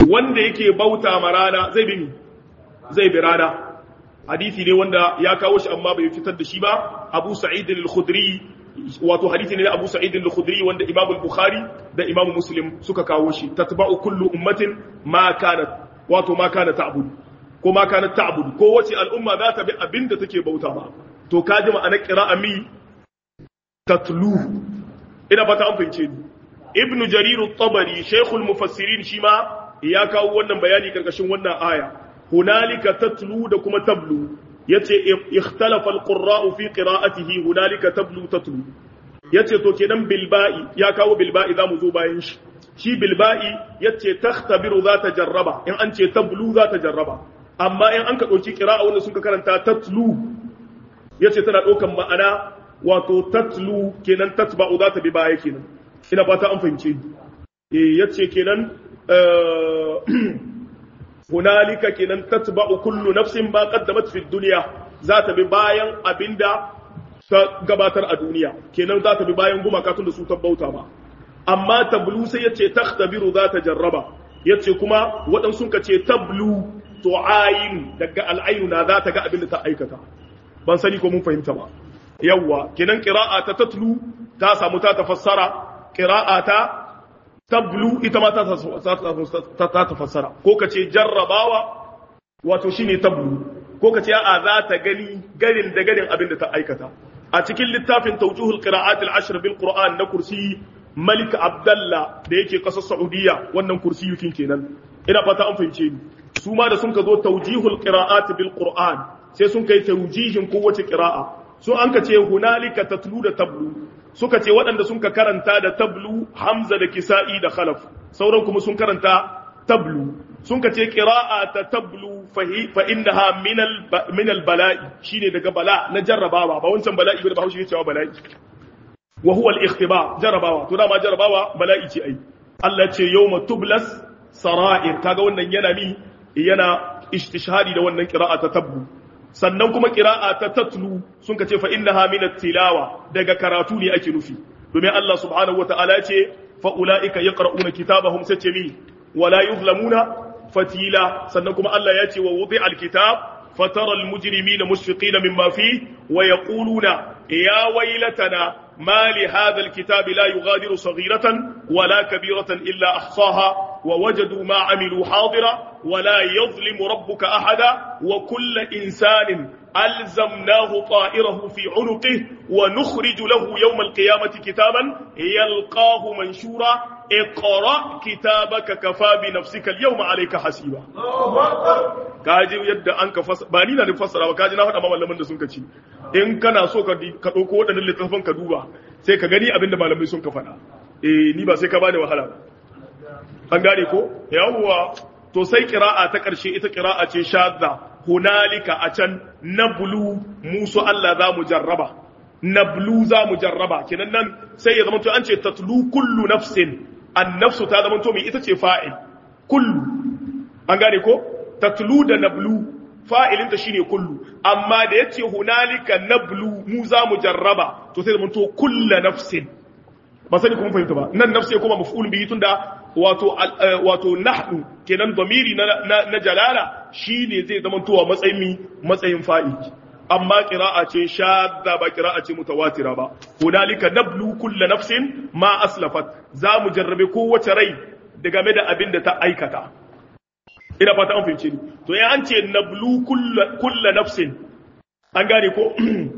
wanda yake bauta ma rana zai bi zai bi rana hadisi ne wanda ya kawo shi amma bai fitar da shi ba Abu Sa'id al-Khudri wato hadisi ne Abu Sa'id al-Khudri wanda Imam al-Bukhari da Imam Muslim suka kawo shi tatba'u kullu ummatin ma kanat wato ma kana ta'bud ko ma kana ta'bud ko wace al'umma za ta bi abinda take bauta ba to ka ji ma'anar qira'a mi tatlu ina fata an fahimce ni Ibn Jarir at-Tabari Shaykhul Mufassirin shi ma ya kawo wannan bayani karkashin wannan aya hunalika tatlu da kuma tablu yace ikhtalafa al-qurra'u fi qira'atihi hunalika tablu tatlu yace to kenan bilba'i ya kawo bilba'i zamu zo bayan shi shi bilba'i yace takhtabiru za ta jarraba in an ce tablu za ta jarraba amma in an ka dauki qira'a wanda sun ka karanta tatlu yace tana daukan ma'ana wato tatlu kenan tatba'u za ta bi baya kenan ina fata an fahimce eh yace kenan hunalika kenan tatba'u kullu nafsin ma qaddamat fi dunya za ta bi bayan abinda ta gabatar a duniya kenan za ta bi bayan gumaka tun da su tabbauta ba amma tablu sai yace takhtabiru za ta jarraba yace kuma waɗansu ka ce tablu to ayin daga al'ainu na za ta ga abinda ta aikata ban sani ko mun fahimta ba yawwa kenan qira'a ta tatlu ta samu ta tafassara qira'a ta tablu ita ma ta tafassara ko ka ce jarrabawa wato shine tablu ko ka ce a za ta gani garin da garin abin da ta aikata a cikin littafin tawjuhul qira'at al-ashr bil qur'an na kursi malik abdallah da yake kasar saudiya wannan kursi yukin kenan ina fata an fahimce ni su ma da sun ka zo tawjihul qira'at bil qur'an sai sun kai tawjihin kowace qira'a sun an ka ce hunalika tatlu da tablu suka ce waɗanda sun ka karanta da tablu hamza da kisa'i da khalaf sauran kuma sun karanta tablu sun ka ce qira'a ta tablu fa innaha min al bala'i shine daga bala na jarrabawa ba wancan bala'i ba Bahaushe cewa bala'i wa huwa al ikhtiba jarrabawa to dama jarrabawa bala'i ce ai Allah ce yawma tublas sara'ir kaga wannan yana mi yana istishhadi da wannan qira'a ta tablu sannan kuma qira'a ta tatlu sun ka ce fa innaha min at-tilawa daga karatu ne ake nufi domin Allah subhanahu wataala ya ce fa ulaika yaqra'una kitabahum sace mi wala yuzlamuna fatila sannan kuma Allah ya ce wa wudi'a al-kitab فترى المجرمين مشفقين مما فيه ويقولون يا ويلتنا ما لهذا الكتاب لا يغادر صغيرة ولا كبيرة إلا أحصاها ووجدوا ما عملوا حاضرا ولا يظلم ربك أحدا وكل إنسان ألزمناه طائره في عنقه ونخرج له يوم القيامة كتابا يلقاه منشورا اقرأ كتابك كفى بنفسك اليوم عليك حسيبا kaji yadda an ka fasa ba ni na da fassara ba kaji na faɗa ma malaman da sun ka ci in kana so ka ka ɗauko waɗannan littattafan ka duba sai ka gani abin da malamai sun ka faɗa eh ni ba sai ka bani wahala an gane ko yawwa to sai qira'a ta ƙarshe ita qira'a ce shadda hunalika a can nablu musu Allah za mu jarraba nablu za mu jarraba kenan nan sai ya zama to an ce tatlu kullu nafsin an nafsu ta zama to mai ita ce fa'il kullu an gane ko tatlu da nablu fa'ilinta shine kullu amma da yace hunalika nablu mu za mu jarraba to sai zama to kullu nafsin ba sani kuma fahimta ba nan nafsi kuma maf'ul bihi tunda wato wato nahnu kenan damiri na na jalala shine zai zama to matsayin mi matsayin fa'il amma qira'a ce shadda ba qira'a ce mutawatira ba hunalika nablu kullu nafsin ma aslafat za mu jarrabe kowace rai da game da abin da ta aikata ina fata an fahimce ni to ya an ce nablu kullu nafsin an gane ko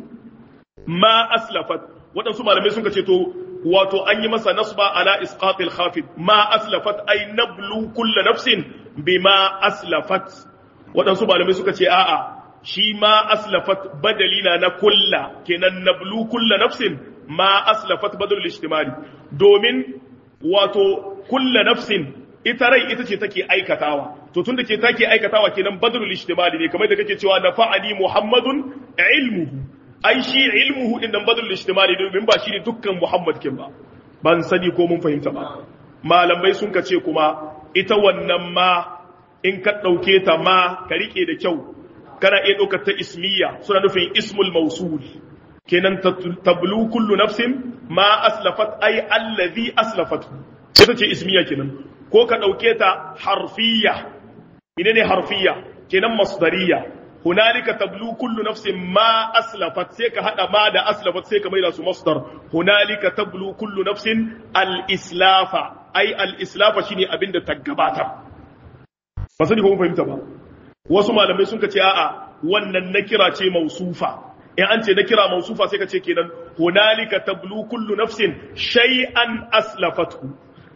ma aslafat waɗansu malamai sun ce to wato an yi masa nasba ala isqatil khafid ma aslafat ay nablu kullu nafsin bima aslafat waɗansu malamai suka ce a'a shi ma aslafat badalina na kulla kenan nablu kulla nafsin ma aslafat badal ijtimali domin wato kulla nafsin ita rai ita ce take aikatawa to tunda ke take aikatawa kenan badal ijtimali ne kamar da kake cewa nafa'ani muhammadun ilmuhu ai shi ilmuhu din nan badal ijtimali domin ba shi ne dukkan muhammad kin ba ban sani ko mun fahimta ba malamai sun ka ce kuma ita wannan ma in ka ɗauke ta ma ka rike da kyau kana iya ɗaukar ta ismiya suna nufin ismul mausul kenan tablu kullu nafsin ma aslafat ay allazi aslafat ita ce ismiya kenan ko ka ɗauke ta harfiya ine ne harfiya kenan masdariya hunalika tablu kullu nafsin ma aslafat sai ka hada ma da aslafat sai ka maida su masdar hunalika tablu kullu nafsin al islafa ai al islafa shine abin da ta gabata ba sani ko mun fahimta ba wasu malamai sun ka ce a'a wannan nakira ce mausufa in an ce nakira mausufa sai ka ce kenan hunalika tablu kullu nafsin shay'an aslafatu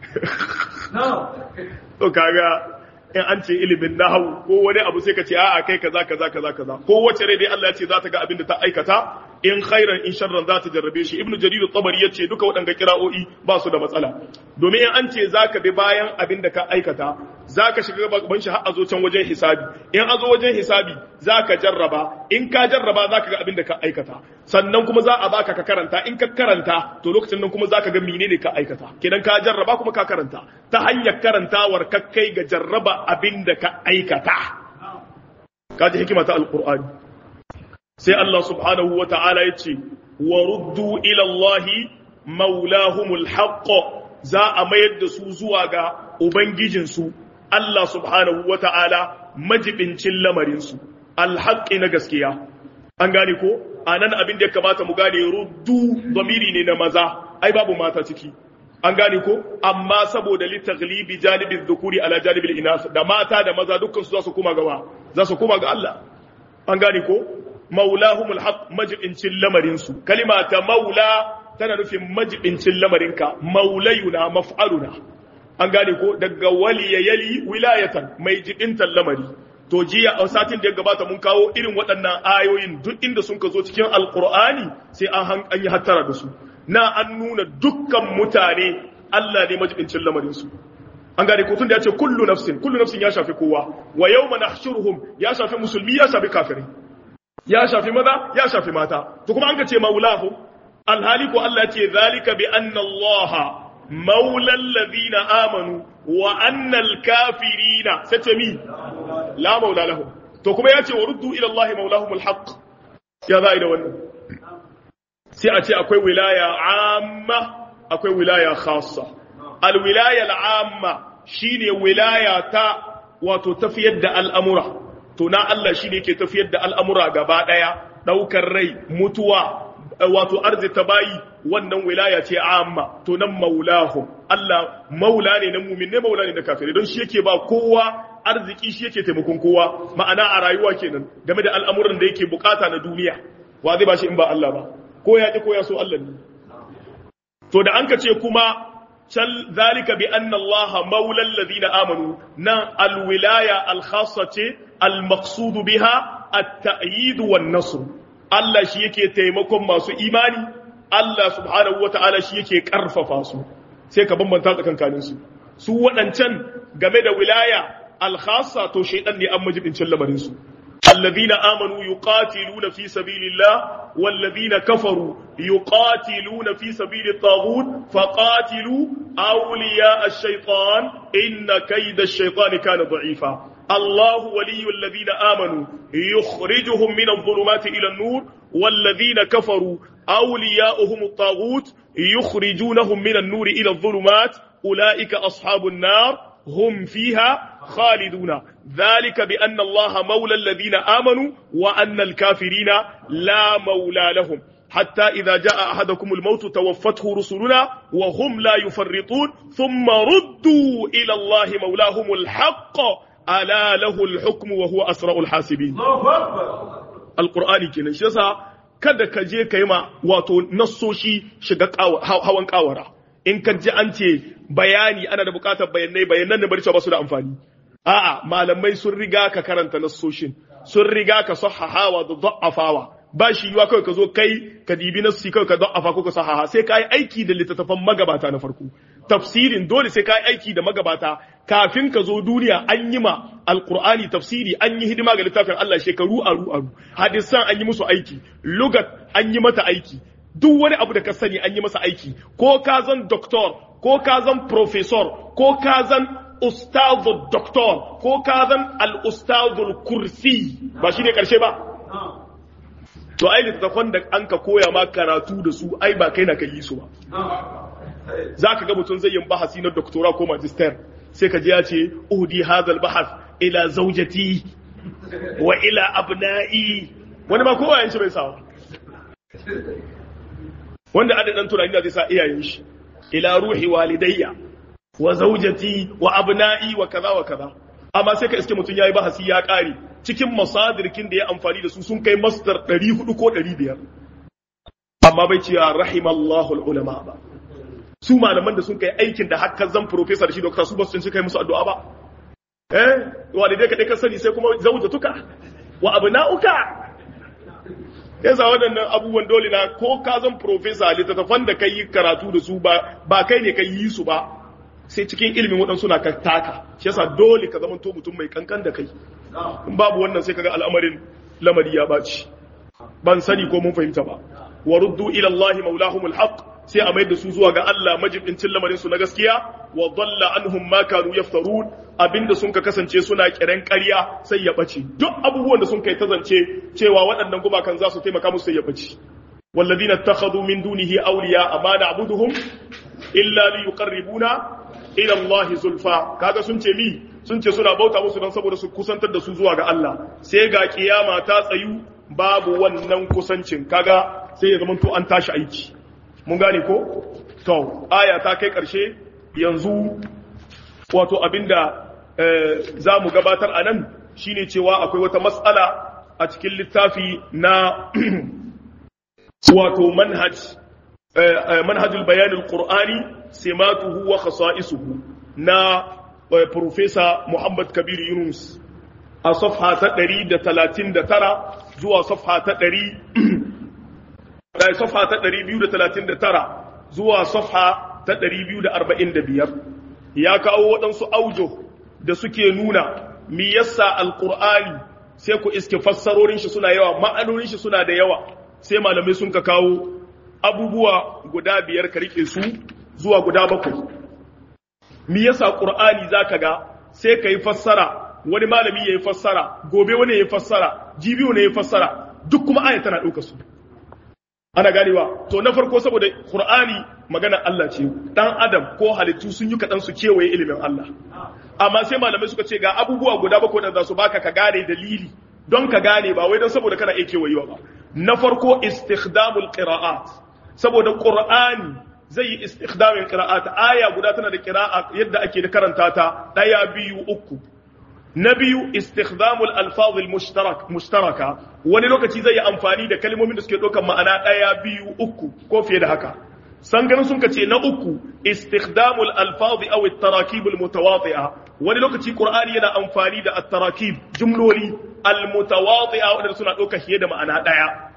to kaga in an ce ilimin nahawu ko wani abu sai ka ce a'a kai kaza kaza kaza kaza ko wace rai dai Allah ya ce za ta ga abin da ta aikata in khairan in sharran za ta jarrabe shi ibnu jarir at-tabari yace duka waɗanga kira'o'i ba su da matsala domin in an ce zaka bi bayan abin da ka aikata zaka shiga gaban shi har a zo can wajen hisabi in a zo wajen hisabi zaka jarraba in ka jarraba zaka ga abin da ka aikata sannan kuma za a baka ka karanta in ka karanta to lokacin nan kuma zaka ga menene ka aikata kidan ka jarraba kuma ka karanta ta hanyar karantawar ka kai ga jarraba abin da ka aikata kaji hikima ta alqur'ani sai Allah subhanahu wa ta'ala ya ce, wa ruddu ilallahi maulahumul haqqo za a mayar da su zuwa ga Ubangijinsu, Allah subhanahu wa ta'ala majibincin lamarinsu, alhaƙi na gaskiya. An gane ko? A nan abin da ya kamata mu gane ruddu zamiri ne na maza, ai babu mata ciki. An gane ko? Amma saboda littaglibi janibin dukuri ala janibin inas da mata da maza dukkan su za su kuma gawa, za su kuma ga Allah. An gane ko? maulahumul haq majibincin lamarinsu kalima ta maula tana nufin majibincin lamarinka maulayuna maf'aluna an gane ko daga waliya yali wilayatan mai jibintan lamari to jiya a satin da ya gabata mun kawo irin waɗannan ayoyin duk inda sun ka zo cikin alkur'ani sai an an yi hattara da su na an nuna dukkan mutane Allah ne majibincin lamarinsu an gane ko tun da ya ce kullu nafsin kullu nafsin ya shafi kowa wa yawma nahshuruhum ya shafi musulmi ya shafi kafirai ya shafi maza ya shafi mata to kuma an ka ce maulahu alhali ko Allah ce zalika bi anna Allah maulal ladina amanu wa anna kafirina sace mi la maula lahum to kuma ya ce wa ruddu ila Allah maulahum alhaq ya zai da wannan sai a ce akwai wilaya amma akwai wilaya khassa alwilaya al'amma shine wilaya ta wato tafiyar da al'amura to na Allah shi ne ke tafiyar da al'amura gaba ɗaya ɗaukar rai mutuwa wato arzita bayi wannan wilaya ce amma to nan maulahu Allah maula ne na mumin ne maula ne na kafirai don shi yake ba kowa arziki shi yake taimakon kowa ma'ana a rayuwa kenan game da al'amuran da yake bukata na duniya wa zai ba shi in ba Allah ba ko ya ki ko ya so Allah ne to da an ka ce kuma can zalika bi anna Allah maula alladhina amanu nan alwilaya alkhassa ce almaqsudu biha at-ta'yid wan nasr Allah shi yake taimakon masu imani Allah subhanahu wata'ala shi yake karfafa su sai ka bambanta tsakankanin su su waɗancan game da wilaya alkhassa to shaydan ne an majibincin lamarin su الذين آمنوا يقاتلون في سبيل الله والذين كفروا يقاتلون في سبيل الطاغوت فقاتلوا أولياء الشيطان إن كيد الشيطان كان ضعيفا الله ولي الذين آمنوا يخرجهم من الظلمات إلى النور والذين كفروا أولياؤهم الطاغوت يخرجونهم من النور إلى الظلمات أولئك أصحاب النار هم فيها خالدون ذلك بأن الله مولى الذين آمنوا وأن الكافرين لا مولى لهم حتى إذا جاء أحدكم الموت توفته رسلنا وهم لا يفرطون ثم ردوا إلى الله مولاهم الحق ألا له الحكم وهو أسرع الحاسبين القرآن كنا شسا kada ka je ka yi ma wato nassoshi shiga hawan kawara in ka ji an ce bayani ana da bukatar bayanai bayanan da barci ba su da amfani a'a malamai sun riga ka karanta nassoshin sun riga ka sahahawa da da'afawa ba shi yiwa kawai ka zo kai ka dibi nassi kawai ka da'afa ko ka sahaha sai ka yi aiki da littattafan magabata na farko tafsirin dole sai ka yi aiki da magabata kafin ka zo duniya an yi ma alkur'ani tafsiri an yi hidima ga littafin Allah shekaru aru aru hadisan an yi musu aiki lugat an yi mata aiki duk wani abu da ka sani an yi masa aiki ko ka zan doktor ko ka zan professor ko ka zan ustazu doktor ko ka zan al-ustazul kursi ba shi ne karshe ba to ai littattafan da an ka koya ma karatu da su ai ba kai na ka yi su ba za ka ga mutum zai yin bahasi na doktora ko magister sai ka ji ya ce uhdi hadal bahath ila zaujati wa ila abna'i wani ma kowa yanci bai sawa wanda adadin tunani da zai sa iyayen shi ila ruhi walidayya wa zaujati wa abna'i wa kaza wa kaza amma sai ka iske mutum yayi bahasi ya kare cikin masadirkin da ya amfani da su sun kai masdar 400 ko 500 amma bai ce rahimallahu ulama ba su malaman da sun kai aikin da hakan zan professor shi doctor su ba su kai musu addu'a ba eh walidai ka dai ka sani sai kuma zaujatuka wa abna'uka yasa waɗannan abubuwan dole na ko ka zan profesa littattafan da ka yi karatu da su ba ba kai ne ka yi su ba sai cikin ilimin waɗansu na ka taka shi yasa dole ka zama to mutum mai kankan da kai in babu wannan sai kaga al'amarin lamari ya baci ban sani ko mun fahimta ba wa ruddu ila Allah maulahumul haqq sai a mai da su zuwa ga Allah majibincin lamarin su na gaskiya wa dalla anhum ma kanu yaftarun abinda sun ka kasance suna kiran ƙarya sai ya bace duk abubuwan da sun kai ta zance cewa waɗannan gumakan za su taimaka musu sai ya bace والذين اتخذوا من دونه أولياء ما نعبدهم إلا ليقربونا إلى الله زلفى kaga sun ce mi sun ce suna bauta musu don saboda su kusantar da su zuwa ga Allah sai ga kiyama ta tsayu babu wannan kusancin kaga sai ya zama to an tashi aiki mun gane ko to aya ta kai karshe yanzu wato abinda za mu gabatar a nan shine cewa akwai wata matsala a cikin littafi na wato manhaj manhajul bayanin qur'ani simatuhu wa khasa'isuhu na professor Muhammad Kabir Yunus a safha ta 139 zuwa safha ta 100 safha ta 239 zuwa safha ta 245 ya kawo waɗansu aujo da suke nuna mi yasa alqur'ani sai ku iske fassarorin shi suna yawa ma'anonin shi suna da yawa sai malamai sun ka kawo abubuwa guda biyar ka rike su zuwa guda bakwai mi yasa qur'ani zaka ga sai ka yi fassara wani malami ya yi fassara gobe wani ya yi fassara jibiyo ne ya yi fassara duk kuma aya tana ɗauka su ana ganewa to na farko saboda qur'ani magana Allah ce dan adam ko halittu sun yi kaɗan su kewaye ilimin Allah amma sai malamai suka ce ga abubuwa guda bakwai da za su baka ka gane dalili don ka gane ba wai don saboda kana iya kewayewa ba na farko istikhdamul qira'at saboda qur'ani zai yi istikhdamin qira'at aya guda tana da qira'a yadda ake da karanta ta daya biyu uku na biyu istikhdamul alfaz mushtarak mushtaraka wani lokaci zai yi amfani da kalmomin da suke ɗaukar ma'ana daya biyu uku ko fiye da haka san ganin sun ce na uku istikhdamul alfaz aw at-tarakib al-mutawati'a wani lokaci qur'ani yana amfani da at-tarakib jumloli al-mutawati'a wanda suna ɗaukar fiye da ma'ana daya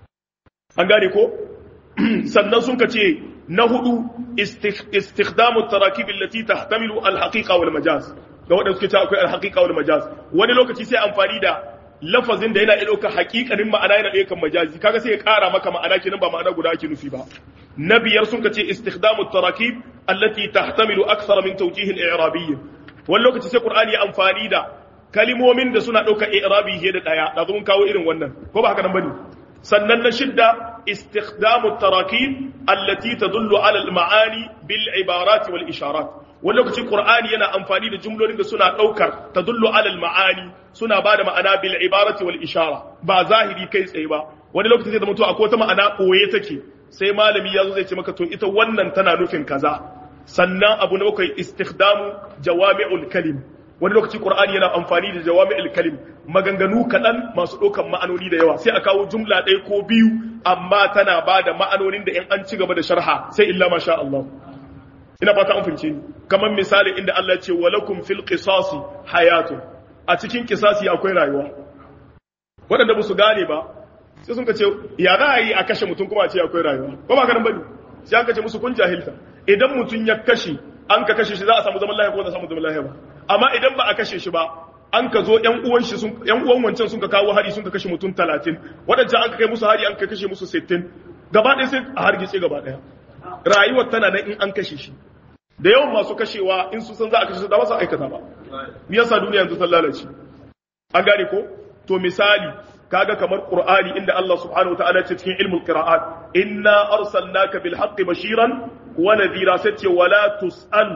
an gane ko sannan sun ce na hudu istikhdamu at-tarakib allati tahtamilu al-haqiqa wal majaz da wanda suke cewa akwai al-haqiqa wal majaz wani lokaci sai amfani da lafazin da yana iya ɗaukar haƙiƙanin ma'ana yana ɗaukar majazi kaga sai ya ƙara maka ma'ana kenan ba ma'ana guda ake nufi ba na biyar sun ce istikhdamu tarakib allati tahtamilu akthara min tawjihin i'rabiyyin wani lokaci sai qur'ani ya amfani da kalimomin da suna ɗaukar i'rabi fiye da ɗaya da mun kawo irin wannan ko ba haka nan bane sannan na shidda istikhdamu tarakib allati tadullu ala al-ma'ani bil ibarat wal isharat wani lokaci qur'ani yana amfani da jumlolin da suna ɗaukar tadullu ala al-ma'ani suna ba da ma'ana bil ibarati wal ishara ba zahiri kai tsaye ba wani lokaci zai zama to akwai wata ma'ana koye take sai malami ya zo zai ce maka to ita wannan tana nufin kaza sannan abu na bakwai istikhdamu jawami'ul kalim wani lokaci qur'ani yana amfani da jawami'ul kalim maganganu kaɗan masu ɗaukan ma'anoni da yawa sai a kawo jumla ɗaya ko biyu amma tana ba da ma'anonin da in an ci gaba da sharha sai illa masha Allah ina fata an fince ni kamar misali inda Allah ya ce walakum fil qisasi hayatun a cikin kisasi akwai rayuwa waɗanda ba su gane ba sai sun ka ce ya za a yi a kashe mutum kuma a ce akwai rayuwa ba ba karan bane sai an kace musu kun jahilta idan mutum ya kashe an ka kashe shi za a samu zaman lafiya ko za a samu zaman lafiya ba amma idan ba a kashe shi ba an ka zo ƴan uwan shi sun ƴan uwan wancan sun ka kawo hari sun ka kashe mutum 30 waɗancan an ka kai musu hari an ka kashe musu 60 gaba ɗaya sai a hargitse gaba ɗaya rayuwar tana nan in an kashe shi da yawan masu kashewa in su san za a kashe su da ba su aikata ba me yasa duniya yanzu ta lalace an gane ko to misali kaga kamar qur'ani inda Allah subhanahu wataala ce cikin ilmul qira'at inna arsalnaka bil haqqi bashiran wa nadhira sace wala tus'al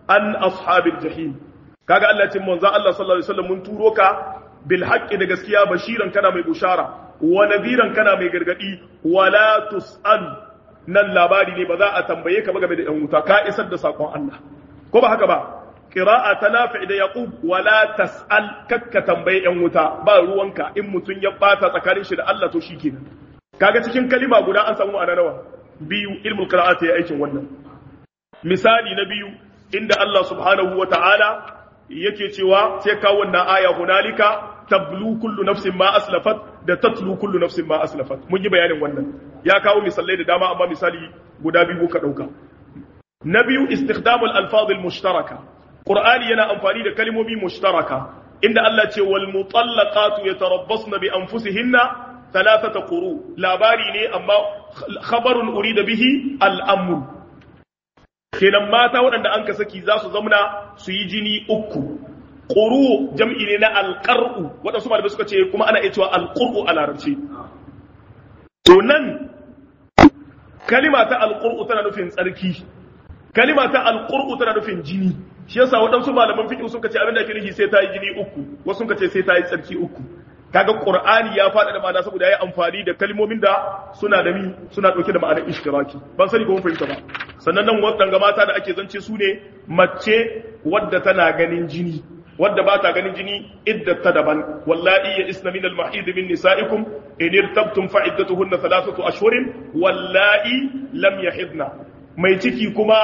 an ashabil jahim kaga Allah ce manzo Allah sallallahu alaihi wasallam mun turo ka bil haqqi da gaskiya bashiran kana mai bushara wa nadhiran kana mai gargadi wala tus'al nan labari ne ba za a tambaye ka ba game da yan wuta ka isar da sakon Allah ko ba haka ba qira'a ta nafi da yaqub wala tas'al kakka tambaye yan wuta ba ruwanka in mutun ya bata tsakanin shi da Allah to shikenan kaga cikin kalima guda an samu ana nawa biyu ilmul qira'ati ya aikin wannan misali na biyu inda Allah subhanahu wata'ala yake cewa sai ka wannan aya hunalika tablu kullu nafsin ma aslafat da tatlu kullu nafsin ma aslafat mun yi bayanin wannan ya kawo misalai da dama amma misali guda biyu ka dauka na biyu istikhdamul alfaz mushtaraka qur'ani yana amfani da kalmomi mushtaraka inda Allah ce wal mutallaqatu yatarabbasna bi anfusihinna thalathata quru labari ne amma khabarun urida bihi al-amr kenan mata waɗanda an ka saki za su zamna su yi jini uku ƙuru jam'i ne na alƙar'u waɗansu malamai suka ce kuma ana iya cewa alƙur'u a larabci to nan kalima ta alƙur'u tana nufin tsarki kalima ta alƙur'u tana nufin jini shi yasa waɗansu malaman fiƙi suka ce abin da ake nufi sai ta yi jini uku wasu suka ce sai ta yi tsarki uku kaga qur'ani ya faɗa da ma'ana saboda yayi amfani da kalmomin da suna da mi suna dauke da ma'anar ishtiraki ban sani ko mun fahimta ba sannan nan wadanga mata da ake zance su ne mace wadda tana ganin jini wadda ba ta ganin jini iddata daban wallahi ya isna min al-mahid min nisaikum in irtabtum fa iddatuhunna thalathatu ashhurin wallahi lam yahidna mai ciki kuma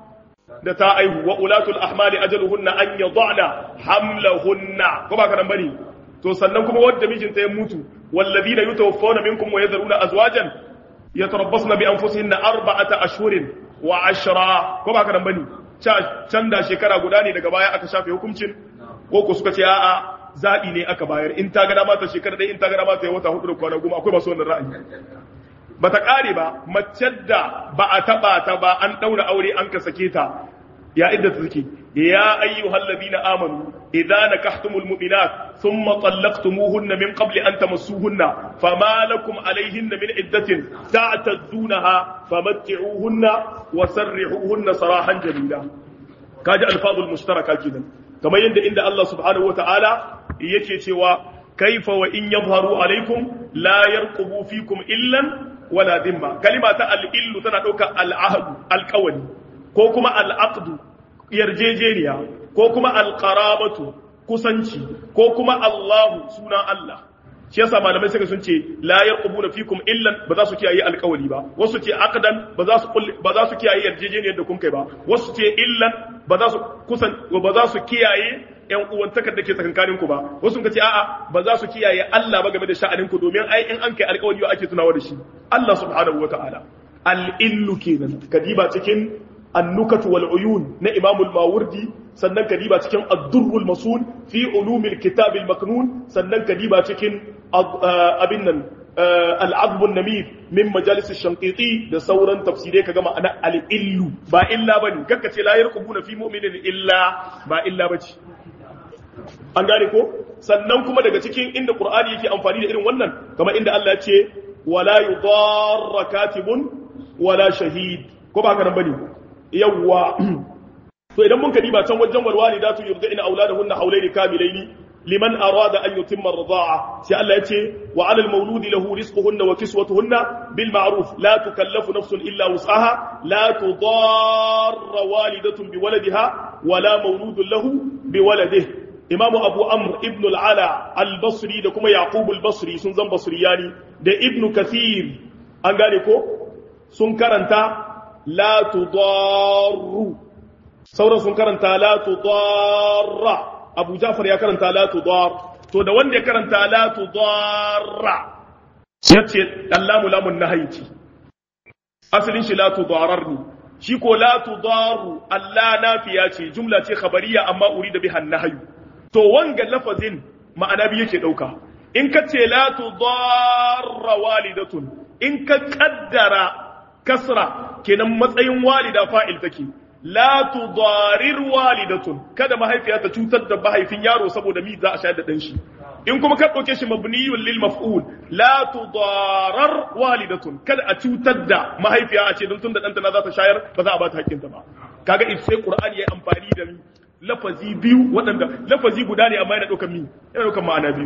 da ta aihu wa ulatul ahmali ajaluhunna an yad'na hamlahunna ko ba ka nan bane to sannan kuma wadda mijinta ya mutu wallazina yutawaffawna minkum wa yadharuna azwajan yatarabbasna bi anfusihinna arba'ata ashhurin wa ashra ko ba ka nan bane can da shekara guda ne daga baya aka shafe hukuncin ko ko suka ce a'a zabi ne aka bayar in ta ga dama ta shekara dai in ta ga dama ta yi wata hudu da kwana goma akwai masu wannan ra'ayi bata kare ba mace da ba a taba ta ba an daura aure an ka sake ta ya idda take ya ayyuhal ladina amanu idza nakahtumul mu'minat thumma talaqtumuhunna min qabli an tamassuhunna fama lakum alayhinna min iddatin ta'taddunaha famatti'uhunna wa sarrihuhunna sarahan jamila kaji alfazul mushtaraka kenan kamar yadda inda Allah subhanahu wataala yake cewa kaifa wa in yadhharu alaykum la yarqubu fikum illan wala dimma kalima ta al-illu tana dauka al-ahdu al-qawli ko kuma al-aqdu yarjejeniya ko kuma al-qarabatu kusanci ko kuma Allahu suna Allah shi yasa malamai suka sun ce la yarqubuna fikum illan ba za su kiyaye alƙawari ba wasu ce aqdan ba za su ba za su kiyaye yarjejeniyar da kun kai ba wasu ce illan ba za su kusan ba za su kiyaye ƴan uwantakar da ke tsakankanin ku ba wasu ka ce a'a ba za su kiyaye Allah ba game da sha'anin ku domin ai in an kai alƙawari ake tunawa da shi Allah subhanahu wataala al-illu kenan kadiba cikin النكت والعيون نا امام الماوردي sannan kadiba cikin ad-durrul masul fi ulumil kitab al-maknun sannan kadiba cikin abin nan al-adb an-namir min majalis ash-shanqiti da sauran tafsirai kaga ma'ana al-illu ba illa bane kakka ce la yarqubuna fi mu'minin illa ba illa bace an gane ko sannan kuma daga cikin inda qur'ani yake amfani da irin wannan kamar inda Allah ya ce wala yudarra katibun wala shahid ko ba haka nan bane yawwa to idan mun kadi ba can wajen walwali da tu yurdina auladahunna hawlaini kamilaini liman arada an yutimma ar-rida'a sai Allah yace wa 'ala al-mawludi lahu rizquhunna wa kiswatuhunna bil ma'ruf la tukallafu nafsun illa wus'aha la tudarra walidatun bi waladiha wa la mawludun lahu bi waladihi imamu abu amr ibn al-ala al-basri da kuma yaqub al-basri sun zan basriyani da ibnu kathir an gane ko sun karanta la tudarru sauran sun karanta la tudarra abu jafar ya karanta la tudar to da wanda ya karanta la tudarra yace allamu lamun nahyi ce asalin shi la tudarar ne shi ko la tudaru allah nafiya ce jumla ce khabariya amma urida biha nahyu to wanga lafazin ma'ana bi yake dauka in ka ce la tudarra walidatun in ka kaddara kasra kenan matsayin walida fa'il take la tudarir walidatun kada mahaifiya ta cutar da mahaifin yaro saboda mi za a shayar da dan shi in kuma ka dauke shi mabniyun lil maf'ul la tudarar walidatun kada a cutar da mahaifiya a ce don tunda danta na za ta shayar ba za a ba ta hakkinta ba kaga if sai qur'ani ya amfani da lafazi biyu waɗanda lafazi guda ne amma yana ɗaukar mi yana ɗaukar ma'ana biyu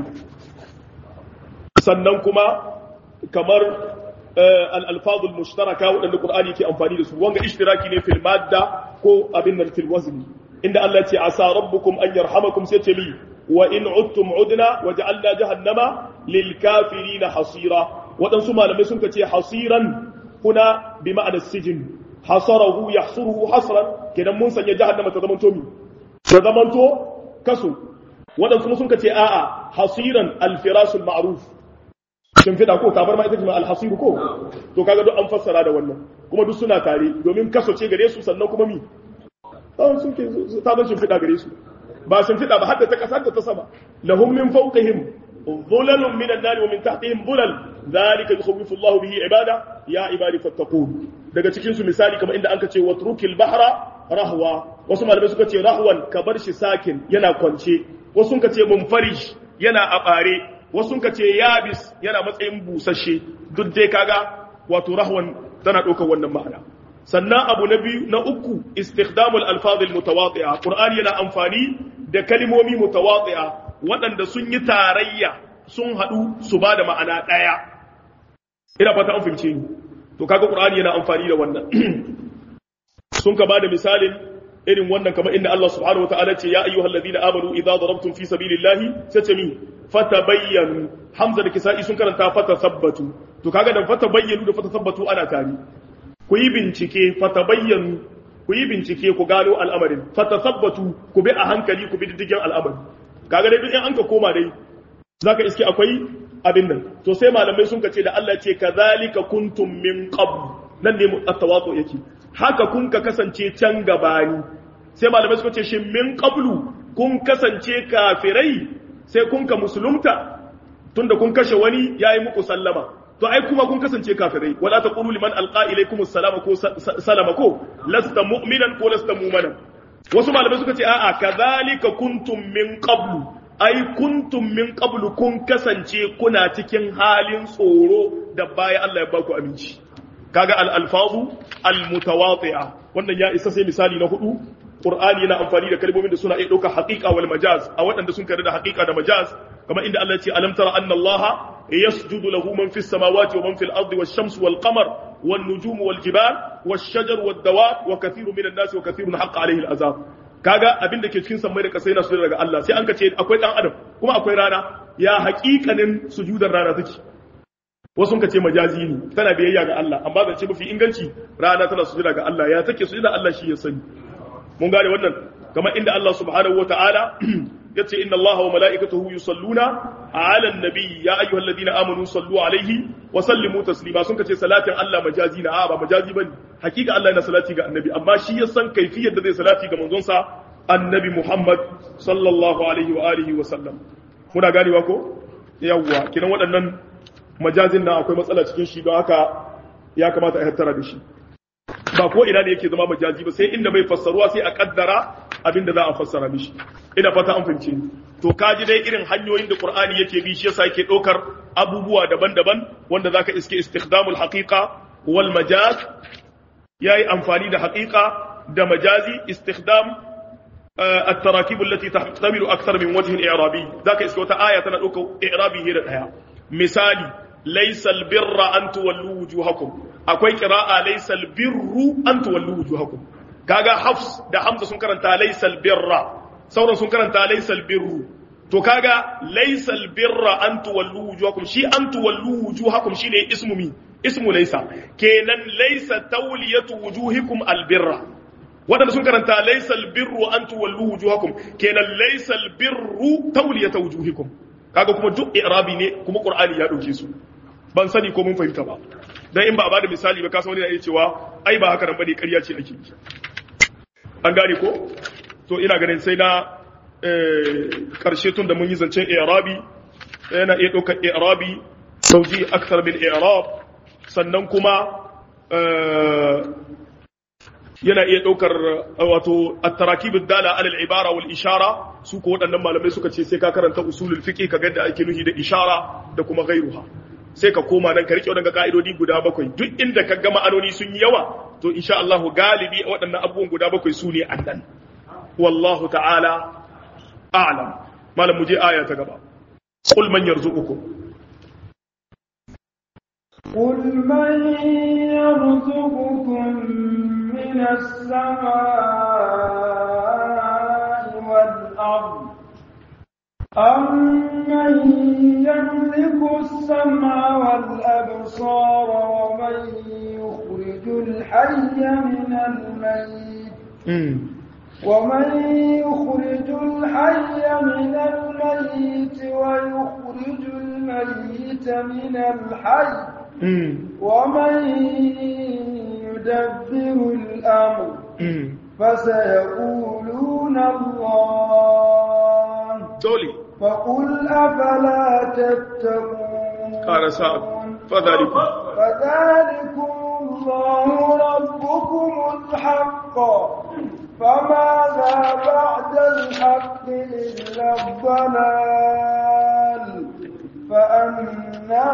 sannan kuma kamar al-alfazul mushtaraka waɗanda qur'ani yake amfani da su wanga ishtiraki ne fil madda ko abin nan fil wazni inda Allah ce asa rabbukum an yarhamakum sai ce mi wa in udtum udna wa ja'alna jahannama lil kafirin hasira waɗansu malamai sun ce hasiran kuna bi ma'anar sijin hasarahu yahsuruhu hasran kenan mun sanya jahannama ta zamanto mi ta zamanto kaso waɗansu sun ce a'a hasiran alfirasul ma'ruf shimfiɗa ko tabar ma ita ce ma alhasir ko to kaga duk an fassara da wannan kuma duk suna tare domin kaso ce gare su sannan kuma mi tsawon sun ke ta zan shimfiɗa gare su ba shimfiɗa ba har da ta ƙasar da ta sama lahum min fawqihim dhulalun min an-nar wa min tahtihim dhulal dhalika yukhawwifu Allah bihi ibada ya ibadi fattaqun daga cikin su misali kamar inda anka ce watrukil bahra rahwa wasu malamai suka ce rahwan ka bar shi sakin yana kwance wasu suka ce munfarish yana a bare wasu suka ce yabis yana matsayin busasshe duk dai kaga wato rahwan tana ɗaukar wannan ma'ana sannan abu na biyu na uku istikdamul alfazil mutawati'a qur'ani yana amfani da kalmomi mutawati'a waɗanda sun yi tarayya sun haɗu su ba da ma'ana ɗaya ina fata an fahimce ni to kaga qur'ani yana amfani da wannan sun ka bada misalin irin wannan kamar inda Allah subhanahu wataala ce ya ayyuhal ladina amanu idza darabtum fi sabilillahi sace mi fatabayyanu hamza da kisa'i sun karanta fatasabbatu to kaga da fatabayyanu da fatasabbatu ana tare ku yi bincike fatabayyanu ku yi bincike ku gano al'amarin fatasabbatu ku bi a hankali ku bi diddigin al'amari kaga dai duk in an ka koma dai zaka iske akwai abin nan to sai malamai sun ka ce da Allah ce kazalika kuntum min qabl nan ne at-tawadu yake haka kun ka kasance can gabani sai malamai suka ce shin min qablu kun kasance kafirai sai kun ka musulunta tunda kun kashe wani yayi muku sallama to ai kuma kun kasance kafirai wala taqulu liman alqa ilaykum assalama ko salama ko lasta mu'minan ko lasta mu'minan wasu malamai suka ce a'a kadhalika kuntum min qablu ai kuntum min qablu kun kasance kuna cikin halin tsoro da baya Allah ya baku aminci kaga al-alfazu al-mutawati'a wannan ya isa sai misali na hudu Qur'ani yana amfani da kalmomin da suna iya ɗaukar haƙiƙa wal majaz a waɗanda sun kare da haƙiƙa da majaz kamar inda Allah ya ce alam tara anna Allah yasjudu lahu man fis samawati wa man fil ardi wash shamsu wal qamar wan nujumu wal jibal wash shajar wad dawab wa kathirun minan nas wa kathirun haqqa alayhi al azab kaga abin da ke cikin sammai da kasai na su daga Allah sai an ka ce akwai dan adam kuma akwai rana ya haƙiƙanin sujudar rana take wasu ka ce majazi ne tana biyayya ga Allah amma zance mafi inganci rana tana sujuda ga Allah ya take sujuda Allah shi ya sani mun gane wannan kamar inda Allah subhanahu wataala yace inna Allah wa mala'ikatahu yusalluna 'ala an-nabi ya ayyuhalladhina amanu sallu 'alaihi wa sallimu taslima sun kace salatin Allah majazi na a ba majazi bane hakika Allah yana salati ga annabi amma shi ya san kaifiyar da zai salati ga manzon sa annabi Muhammad sallallahu alaihi wa alihi wa sallam muna ganewa ko yawwa kinan waɗannan majazin nan akwai matsala cikin shi don haka ya kamata a hattara da shi ba ko ina ne yake zama majazi ba sai inda bai fassaruwa sai a kaddara abin da za a fassara mishi ina fata an fahimce ni to kaji dai irin hanyoyin da qur'ani yake bi shi yasa yake ɗaukar abubuwa daban-daban wanda zaka iske istikdamul haqiqa wal majaz yayi amfani da haqiqa da majazi istikdam التراكيب التي تحتمل أكثر من وجه إعرابي ذاك اسكو آية تنقل إعرابي هي الآية مثالي ليس البر أن تولوا وجوهكم أكوي قراءة ليس البر أن تولوا وجوهكم كاغا حفص ده حمزة سنكرن ليس البر سورة سنكرن ليس البر to kaga laysa albirra an tuwallu wujuhakum shi an tuwallu wujuhakum shine ismu mi ismu laysa kenan laysa tawliyatu wujuhikum albirra wadanda sun karanta laysa albirru an tuwallu wujuhakum kenan laysa albirru tawliyatu wujuhikum kaga kuma duk i'rabi ne kuma qur'ani ya dauke su ban sani ko mun fahimta ba dan in ba a bada misali ba kasa wani na iya cewa ai ba haka nan bane ƙarya ce ake yi an gane ko to ina ganin sai na karshe tun da mun yi zancen i'rabi yana iya ɗaukar i'rabi sauji akthar min i'rab sannan kuma yana iya ɗaukar wato at-tarakib ad-dala ala al-ibara wal ishara su ko waɗannan malamai suka ce sai ka karanta usulul fiqh ka ga da ake nuhi da ishara da kuma ghairuha sai ka koma nan ka rike waɗannan ka'idodi guda bakwai duk inda ka ga ma'anoni sun yi yawa to insha Allah galibi waɗannan abubuwan guda bakwai su ne annan wallahu ta'ala a'lam malam mu je aya ta gaba qul man yarzuqukum قل من يرزقكم من السماء والأرض أمن يملك السمع والأبصار ومن يخرج الحي من الميت ومن يخرج الحي من الميت ويخرج الميت من الحي ومن يدبر الأمر فسيقولون الله دولي فقل أفلا تتقون قال سعد فذلك فذلكم الله ربكم الحق فماذا بعد الحق إلا الضلال فأنا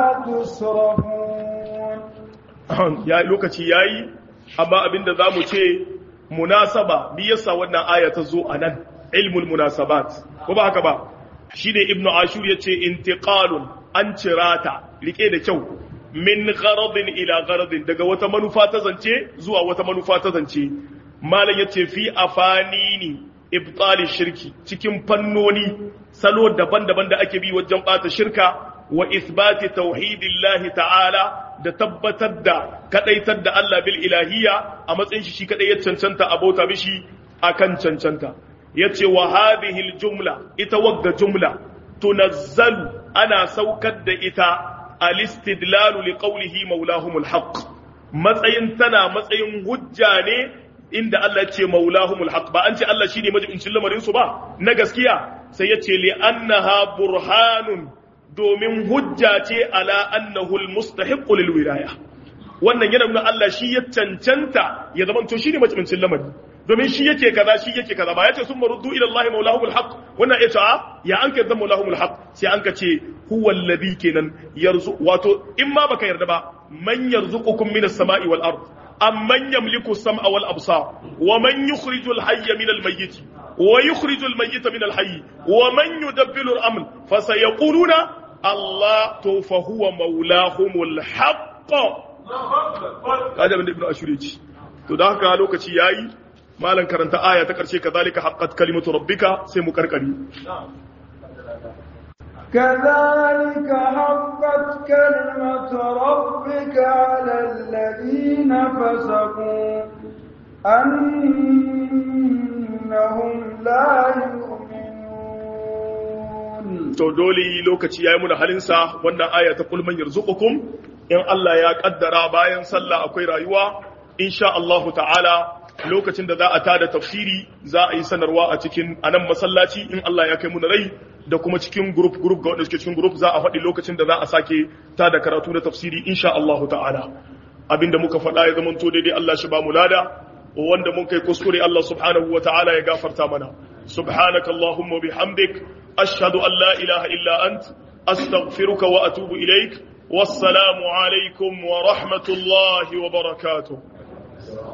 تصرفون ya lokaci yayi amma abinda zamu ce munasaba bi yasa wannan aya ta zo anan ilmul munasabat ko ba haka ba shine ibnu ashur yace intiqalun an cirata rike da kyau min gharadin ila gharadin daga wata manufa ta zance zuwa wata manufa ta zance malam yace fi afanini ibtali shirki cikin fannoni salo daban-daban da ake bi wajen bata shirka wa isbati tauhidillahi ta'ala da tabbatar da kadaitar da Allah bil ilahiyya a matsayin shi shi kadai ya cancanta abota mishi akan cancanta yace wa hadhihi al jumla ita wagga jumla tunazzalu ana saukar da ita al istidlalu li qawlihi maulahumul haqq matsayin tana matsayin hujja ne inda Allah ce maulahumul haq ba an ce Allah shine majibincin lamarin su ba na gaskiya sai ya ce li annaha burhanun domin hujja ce ala annahu almustahiq lil wilaya wannan yana nuna Allah shi ya cancanta ya zama to shine majibincin lamari domin shi yake kaza shi yake kaza ba yace sun maruddu ila Allah maulahumul haq wannan ya ce ya an kai maulahumul haq sai an ka ce huwa alladhi kenan yarzu wato in ma baka yarda ba man yarzuqukum minas sama'i wal ard أمن يملك السمع والأبصار ومن يخرج الحي من الميت ويخرج الميت من الحي ومن يدبر الأمر فسيقولون الله فهو مولاهم الحق هذا من ابن أشوريج to da haka lokaci yayi malan karanta aya ta karshe kazalika haqqat kalimatu rabbika sai mu karkari كذلك حقت كلمة ربك على الذين فسقوا أنهم لا يؤمنون to dole lokaci yayi muna halinsa wannan aya ta kul man yarzuqukum in Allah ya kaddara bayan sallah akwai rayuwa insha Allah ta'ala lokacin da za a tada tafsiri za a yi sanarwa a cikin anan masallaci in Allah ya kai mu rai da kuma cikin group group ga wanda suke cikin group za a faɗi lokacin da za a sake tada karatu da tafsiri insha Allah ta'ala abinda muka faɗa ya zama to daidai Allah shi ba mu lada wanda mun kai kuskure Allah subhanahu wa ta'ala ya gafarta mana subhanaka allahumma bihamdik ashhadu an la ilaha illa ant astaghfiruka wa atubu ilaik wassalamu alaikum wa rahmatullahi wa barakatuh